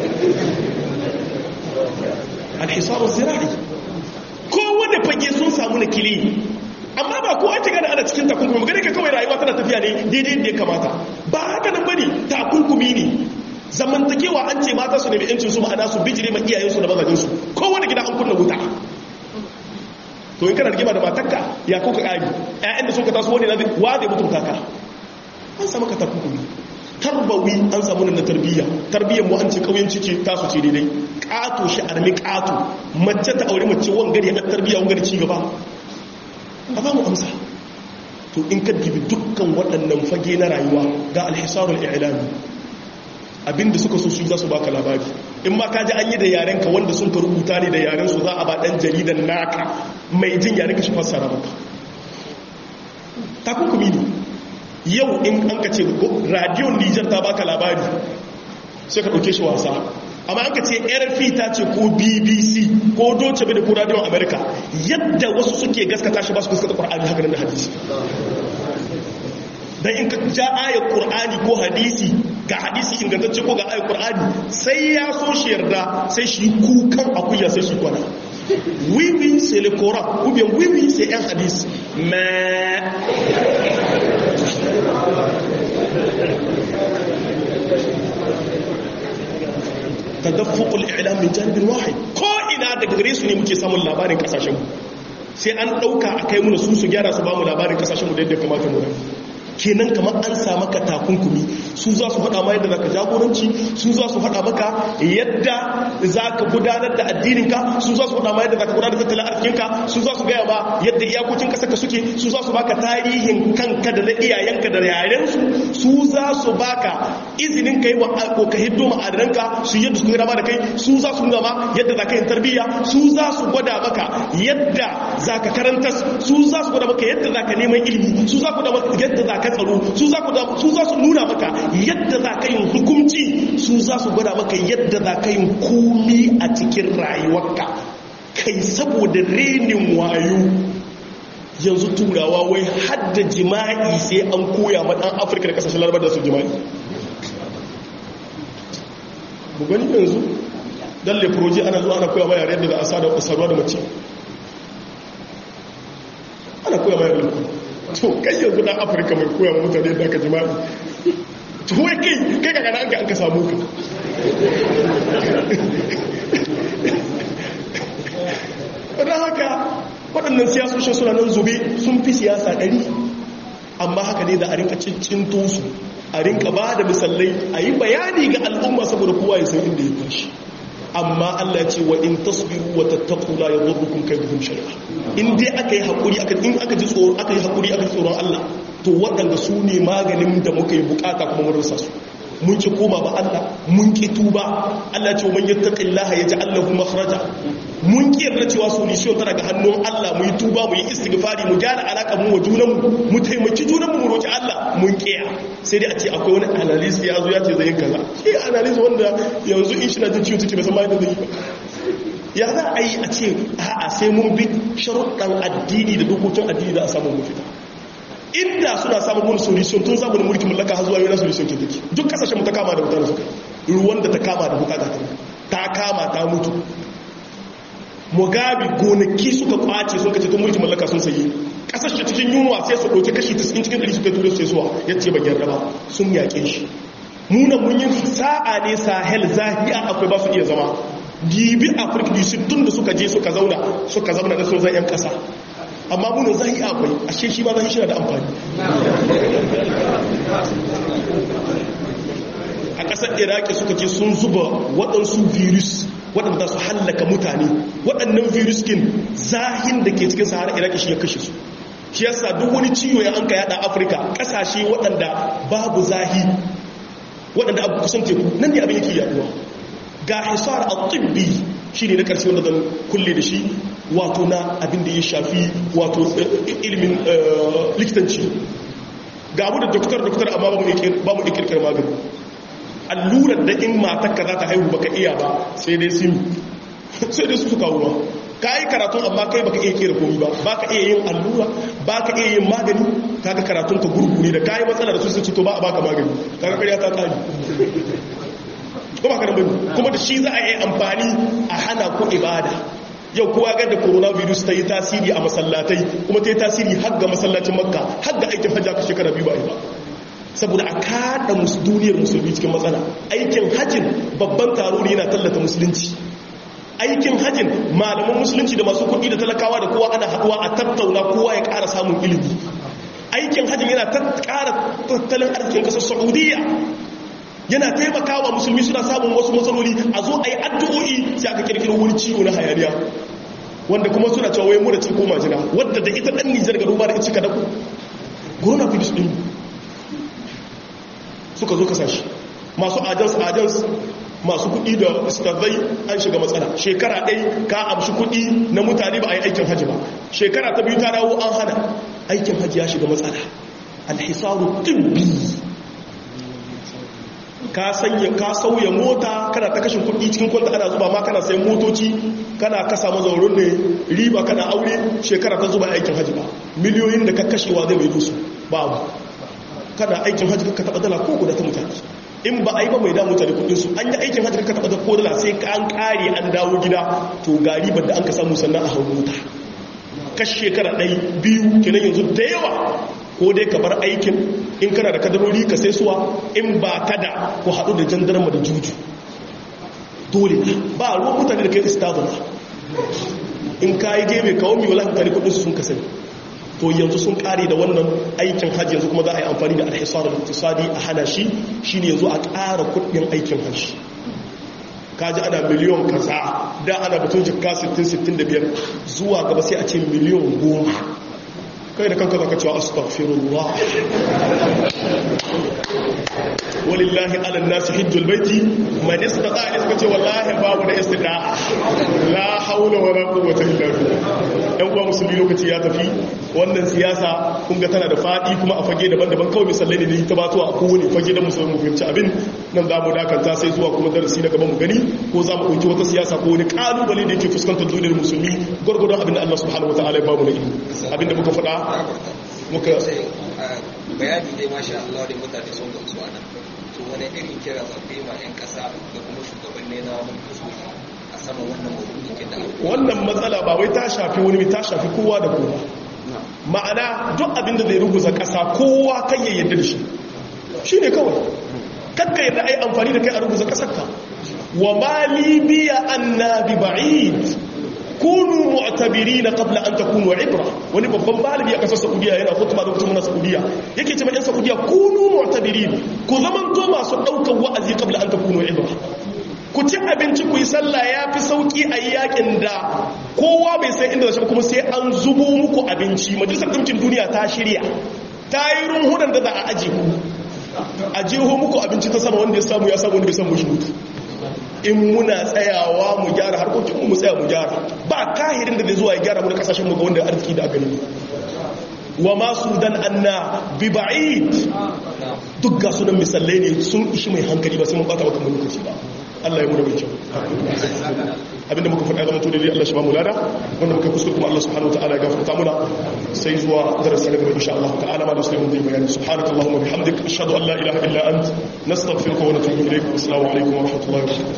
alhisabu zira'i kowane fage sun samu na kili amma ba ko an gane ana cikin takunkumi magana ka kawai rayuwa tana tafiya ne daidai da ya kamata ba haka nan bane takunkumi ne zamantakewa an ce mata su nemi yancin su ma'ana su bijire ma iyayensu da mazajinsu kowane gida an kunna wuta to in kana rigima da matakka ya ko ka kari ƴaƴan da suka taso wani na wa da mutunta ka an samu ka takunkumi tarbawi an samu na tarbiyya tarbiyyar mu an ce kauyanci ce tasu ce daidai ƙato shi armi ƙato mace ta aure mace wangare a tarbiyya wangare ci gaba a ba mu amsa to in ka dibi dukkan waɗannan fage na rayuwa ga alhisarul i'lami abinda suka so su za su baka labari in ma ka ji an yi da yarenka wanda sun ka rubuta ne da yaren su za a ba dan jaridan naka mai jin yaren ka shi fassara maka takunkumi ne yau in an ka ce radiyon nijar ta baka labari sai ka ɗauke shi wasa amma an ka ce rfi ta ce ko bbc ko doce da ko radiyon america yadda wasu suke gaskata shi ba su gaskata ƙwar'ani haka nan da hadisi dan in ka ja ayar qur'ani ko hadisi ga hadisi ingantacce ko ga ayar qur'ani sai ya so shi yarda sai shi kukan akuya sai shi kwana oui oui c'est le coran ou bien oui oui c'est un hadith mais tadaffuq al-i'lam min janib wahid ko ina daga gare su ne muke samun labarin kasashen mu sai an dauka akai mu su su gyara su ba mu labarin kasashen mu da yadda kamata mu kenan kamar an sa maka takunkumi su za su faɗa ma yadda za ka jagoranci su za su faɗa maka yadda za ka gudanar da addininka su za su faɗa ma yadda za ka gudanar da tattalin arzikinka su za su gaya ma yadda iyakokin ƙasarka suke su za su baka tarihin kanka da na iyayenka da yarensu su za su baka izinin ka yi wa ko ka hiddo ma'adananka su yadda su gama da kai su za su nuna ma yadda za ka yi tarbiyya su za su gwada maka yadda za ka karantas su za su gwada maka yadda za ka neman ilimi su za ku da yadda za ka tsaro su za su nuna maka yadda za ka yin hukunci su za su gwada maka yadda za ka yin komi a cikin rayuwarka kai saboda renin wayo yanzu turawa wai hadda jima'i sai an koya ma dan afirka da kasashen larabar da su jima'i bu gani yanzu dan leproji ana zuwa ana koya ma yare da za a sa da saduwa da mace ana koya ma yare to kai yanzu dan afirka mai koya ma mutane da aka jima'i to wai kai kai ka gana an ka samu ka don haka waɗannan siyasoshin suna nan zube sun fi siyasa ɗari amma haka ne da a rinka cincinto su a rinka ba da misalai a yi bayani ga al'umma saboda kowa ya san inda ya tashi amma Allah ce wa in tasbiru wa tattaqu la yadurrukum kayduhum shay'a in dai aka yi hakuri aka in aka ji tsoro aka yi hakuri aka ji tsoron Allah to waɗanda su ne maganin da muka yi bukata kuma mun rasa su mun ki koma ba Allah mun ki tuba Allah ce man yattaqillaha yaj'al lahu makhraja mun ki yarda cewa solution tana ga hannun Allah mu yi tuba mu yi istighfari mu gyara alaka mu wa junan mu mu taimaki junan mu mu roki Allah mun kiya sai dai a ce akwai wani analyst ya zo ya ce zai yi kaza shi analyst wanda yanzu in shi na jin ciwo take ba san ma yadda zai yi ya za a yi a ce a'a sai mun bi sharuɗan addini da dokokin addini da a samu mafita inda suna samun wani solution tun zamanin mulkin mallaka har zuwa yana solution ke take duk kasashen mu ta kama da mutane suka ruwan da ta kama da bukata ta ta kama ta mutu mugabe gonaki suka kwace sun kace tun mulkin mallaka sun sayi kasashe cikin yunwa sai su ɗauki kashi 90 cikin 100 suka tura su suwa yace ba gyarra ba sun yaƙe shi muna mun yi sa'a ne sahel zahiya akwai ba su iya zama dibi afirka du tun da suka je suka zauna suka zauna da sun zai yan kasa amma munin zahi akwai ashe shi ba zahi shi da amfani a ƙasar iraki suka ce sun zuba waɗansu virus waɗanda su hallaka mutane waɗannan virus kin zahin da ke cikin sahara iraki shi ya kashe su shi yasa duk wani ciwo ya an ka yada afirka ƙasashe waɗanda babu zahi waɗanda abu kusan teku nan ne abin yake yaduwa ga hisar al-tibbi shi ne na ƙarshe wanda zan kulle da shi wato na abin da ya shafi wato ilimin likitanci ga abu da doktor doktor amma ba mu ikirkir magani allurar da in matakka za ta haihu baka iya ba sai dai sim sai dai su su kawo ba ka yi karatun amma kai baka iya kera komi ba baka iya yin allura baka iya yin magani kaga karatun ka gurguri da kayi matsala da su sun to ba a baka magani kaga karya ta kari kuma ka bane kuma da shi za a yi amfani a hana ku ibada yau kowa ga da coronavirus ta yi tasiri a masallatai kuma ta yi tasiri har ga masallacin makka har ga aikin hajji aka shekara biyu ba yi ba saboda a kada duniyar musulmi cikin matsala aikin hajjin babban taro ne yana tallata musulunci aikin hajjin malaman musulunci da masu kuɗi da talakawa da kowa ana haɗuwa a tattauna kowa ya ƙara samun ilimi aikin hajjin yana ƙara tattalin arzikin ƙasar saudiya yana taimakawa musulmi suna samun wasu matsaloli a zo a yi addu'o'i sai aka kirkiro wani ciwo na hayaniya wanda kuma suna cewa wai mura ce ko majina wadda da ita ɗan nijar ga ruba da ita cika daku coronavirus ɗin suka zo kasashe masu ajans ajans masu kuɗi da ustazai an shiga matsala shekara ɗai ka amshi kuɗi na mutane ba a yi aikin hajji ba shekara ta biyu ta dawo an hana aikin hajji ya shiga matsala alhisaru tibbi ka sanya ka sauya mota kana ta kashin kuɗi cikin kwanta ana zuba ma kana sayan motoci kana kasa mazaurin ne riba kana aure shekara ta zuba aikin hajji ba miliyoyin da ka kashewa zai mai dusu babu kana aikin hajji ka taɓa dala ko guda ta mutane in ba a yi ba mai damu mutane kudinsu an yi aikin hajji ka taɓa da ko dala sai ka an kare an dawo gida to ga ribar da an ka samu sannan a hau mota kashi shekara ɗai biyu kenan yanzu da yawa ko dai ka bar aikin in kana da kadarori ka sai suwa in ba ka da ku haɗu da jandarma da juju dole na ba ruwan mutane da kai istazuna in ka yi gebe kawo mai wala mutane kudinsu sun kasance to yanzu sun kare da wannan aikin hajji yanzu kuma za a yi amfani da alhisar da iktisadi a hana shi shine yanzu a ƙara kudin aikin hajji kaji ana miliyon kaza da ana batun jikka 60-65 zuwa gaba sai a ce miliyon goma kai da kanka zaka cewa astaghfirullah walillahi ala nasi hijjul baiti man istata ne suka ce wallahi babu da istida'a la haula wala quwwata illa billah dan uwa musulmi lokaci ya tafi wannan siyasa kun ga tana da fadi kuma a fage daban-daban kawai misalai ne ta batuwa a kowane fage da musulmi mu fahimci abin nan za mu dakanta sai zuwa kuma darasi na gaban mu gani ko za mu ɗauki wata siyasa ko wani kalubale da yake fuskantar duniyar musulmi gwargwadon abin da Allah subhanahu wataala ya bamu na ilimi abin da muka faɗa muka bayani dai masha Allah da mutane sun gamsu a nan to wani irin kira za ku yi ma 'yan ƙasa da kuma shugabanni na mulkin soja a saman wannan maudu'in da wannan matsala ba wai ta shafi wani ta shafi kowa da kowa ma'ana duk abin da zai ruguza ƙasa kowa kan ya yarda da shi shi ne kawai kakka yarda a yi amfani da kai a ruguza ƙasarka wa ma libiya annabi ba'id kunu mu'tabirina qabla an takunu ibra wani babban malami a kasar Saudiya yana khutba da mutum na Saudiya yake cewa ɗan Saudiya kunu mu'tabirin ku zaman to masu daukar wa'azi qabla an takunu ibra ku ci abinci ku yi sallah ya fi sauki a yakin da kowa bai san inda zai kuma sai an zubo muku abinci majalisar ɗinkin duniya ta shirya ta yi runhunan da za a aje ku a jeho muku abinci ta sama wanda ya samu ya samu wanda bai samu shi mutu in muna tsayawa mu gyara harkokinmu mu tsaya mu gyara ba kahirin da zai zuwa ya gyara mu da kasashen mu ga wanda arziki da gani wa masu dan anna bi ba'id duk ga sunan misalai ne sun ishi mai hankali ba sai mun bata maka lokaci ba Allah ya mu da mai kyau abinda muka faɗa zama to dai Allah shi ba mu lada wanda muka kuskure kuma Allah subhanahu wataala ya gafarta muna sai zuwa darasi na gaba insha Allah ta'ala ma da sai mun yi bayani subhanakallahumma bihamdik ashhadu an la ilaha illa ant nastaghfiruka wa natubu ilayk assalamu alaikum wa rahmatullahi wa barakatuh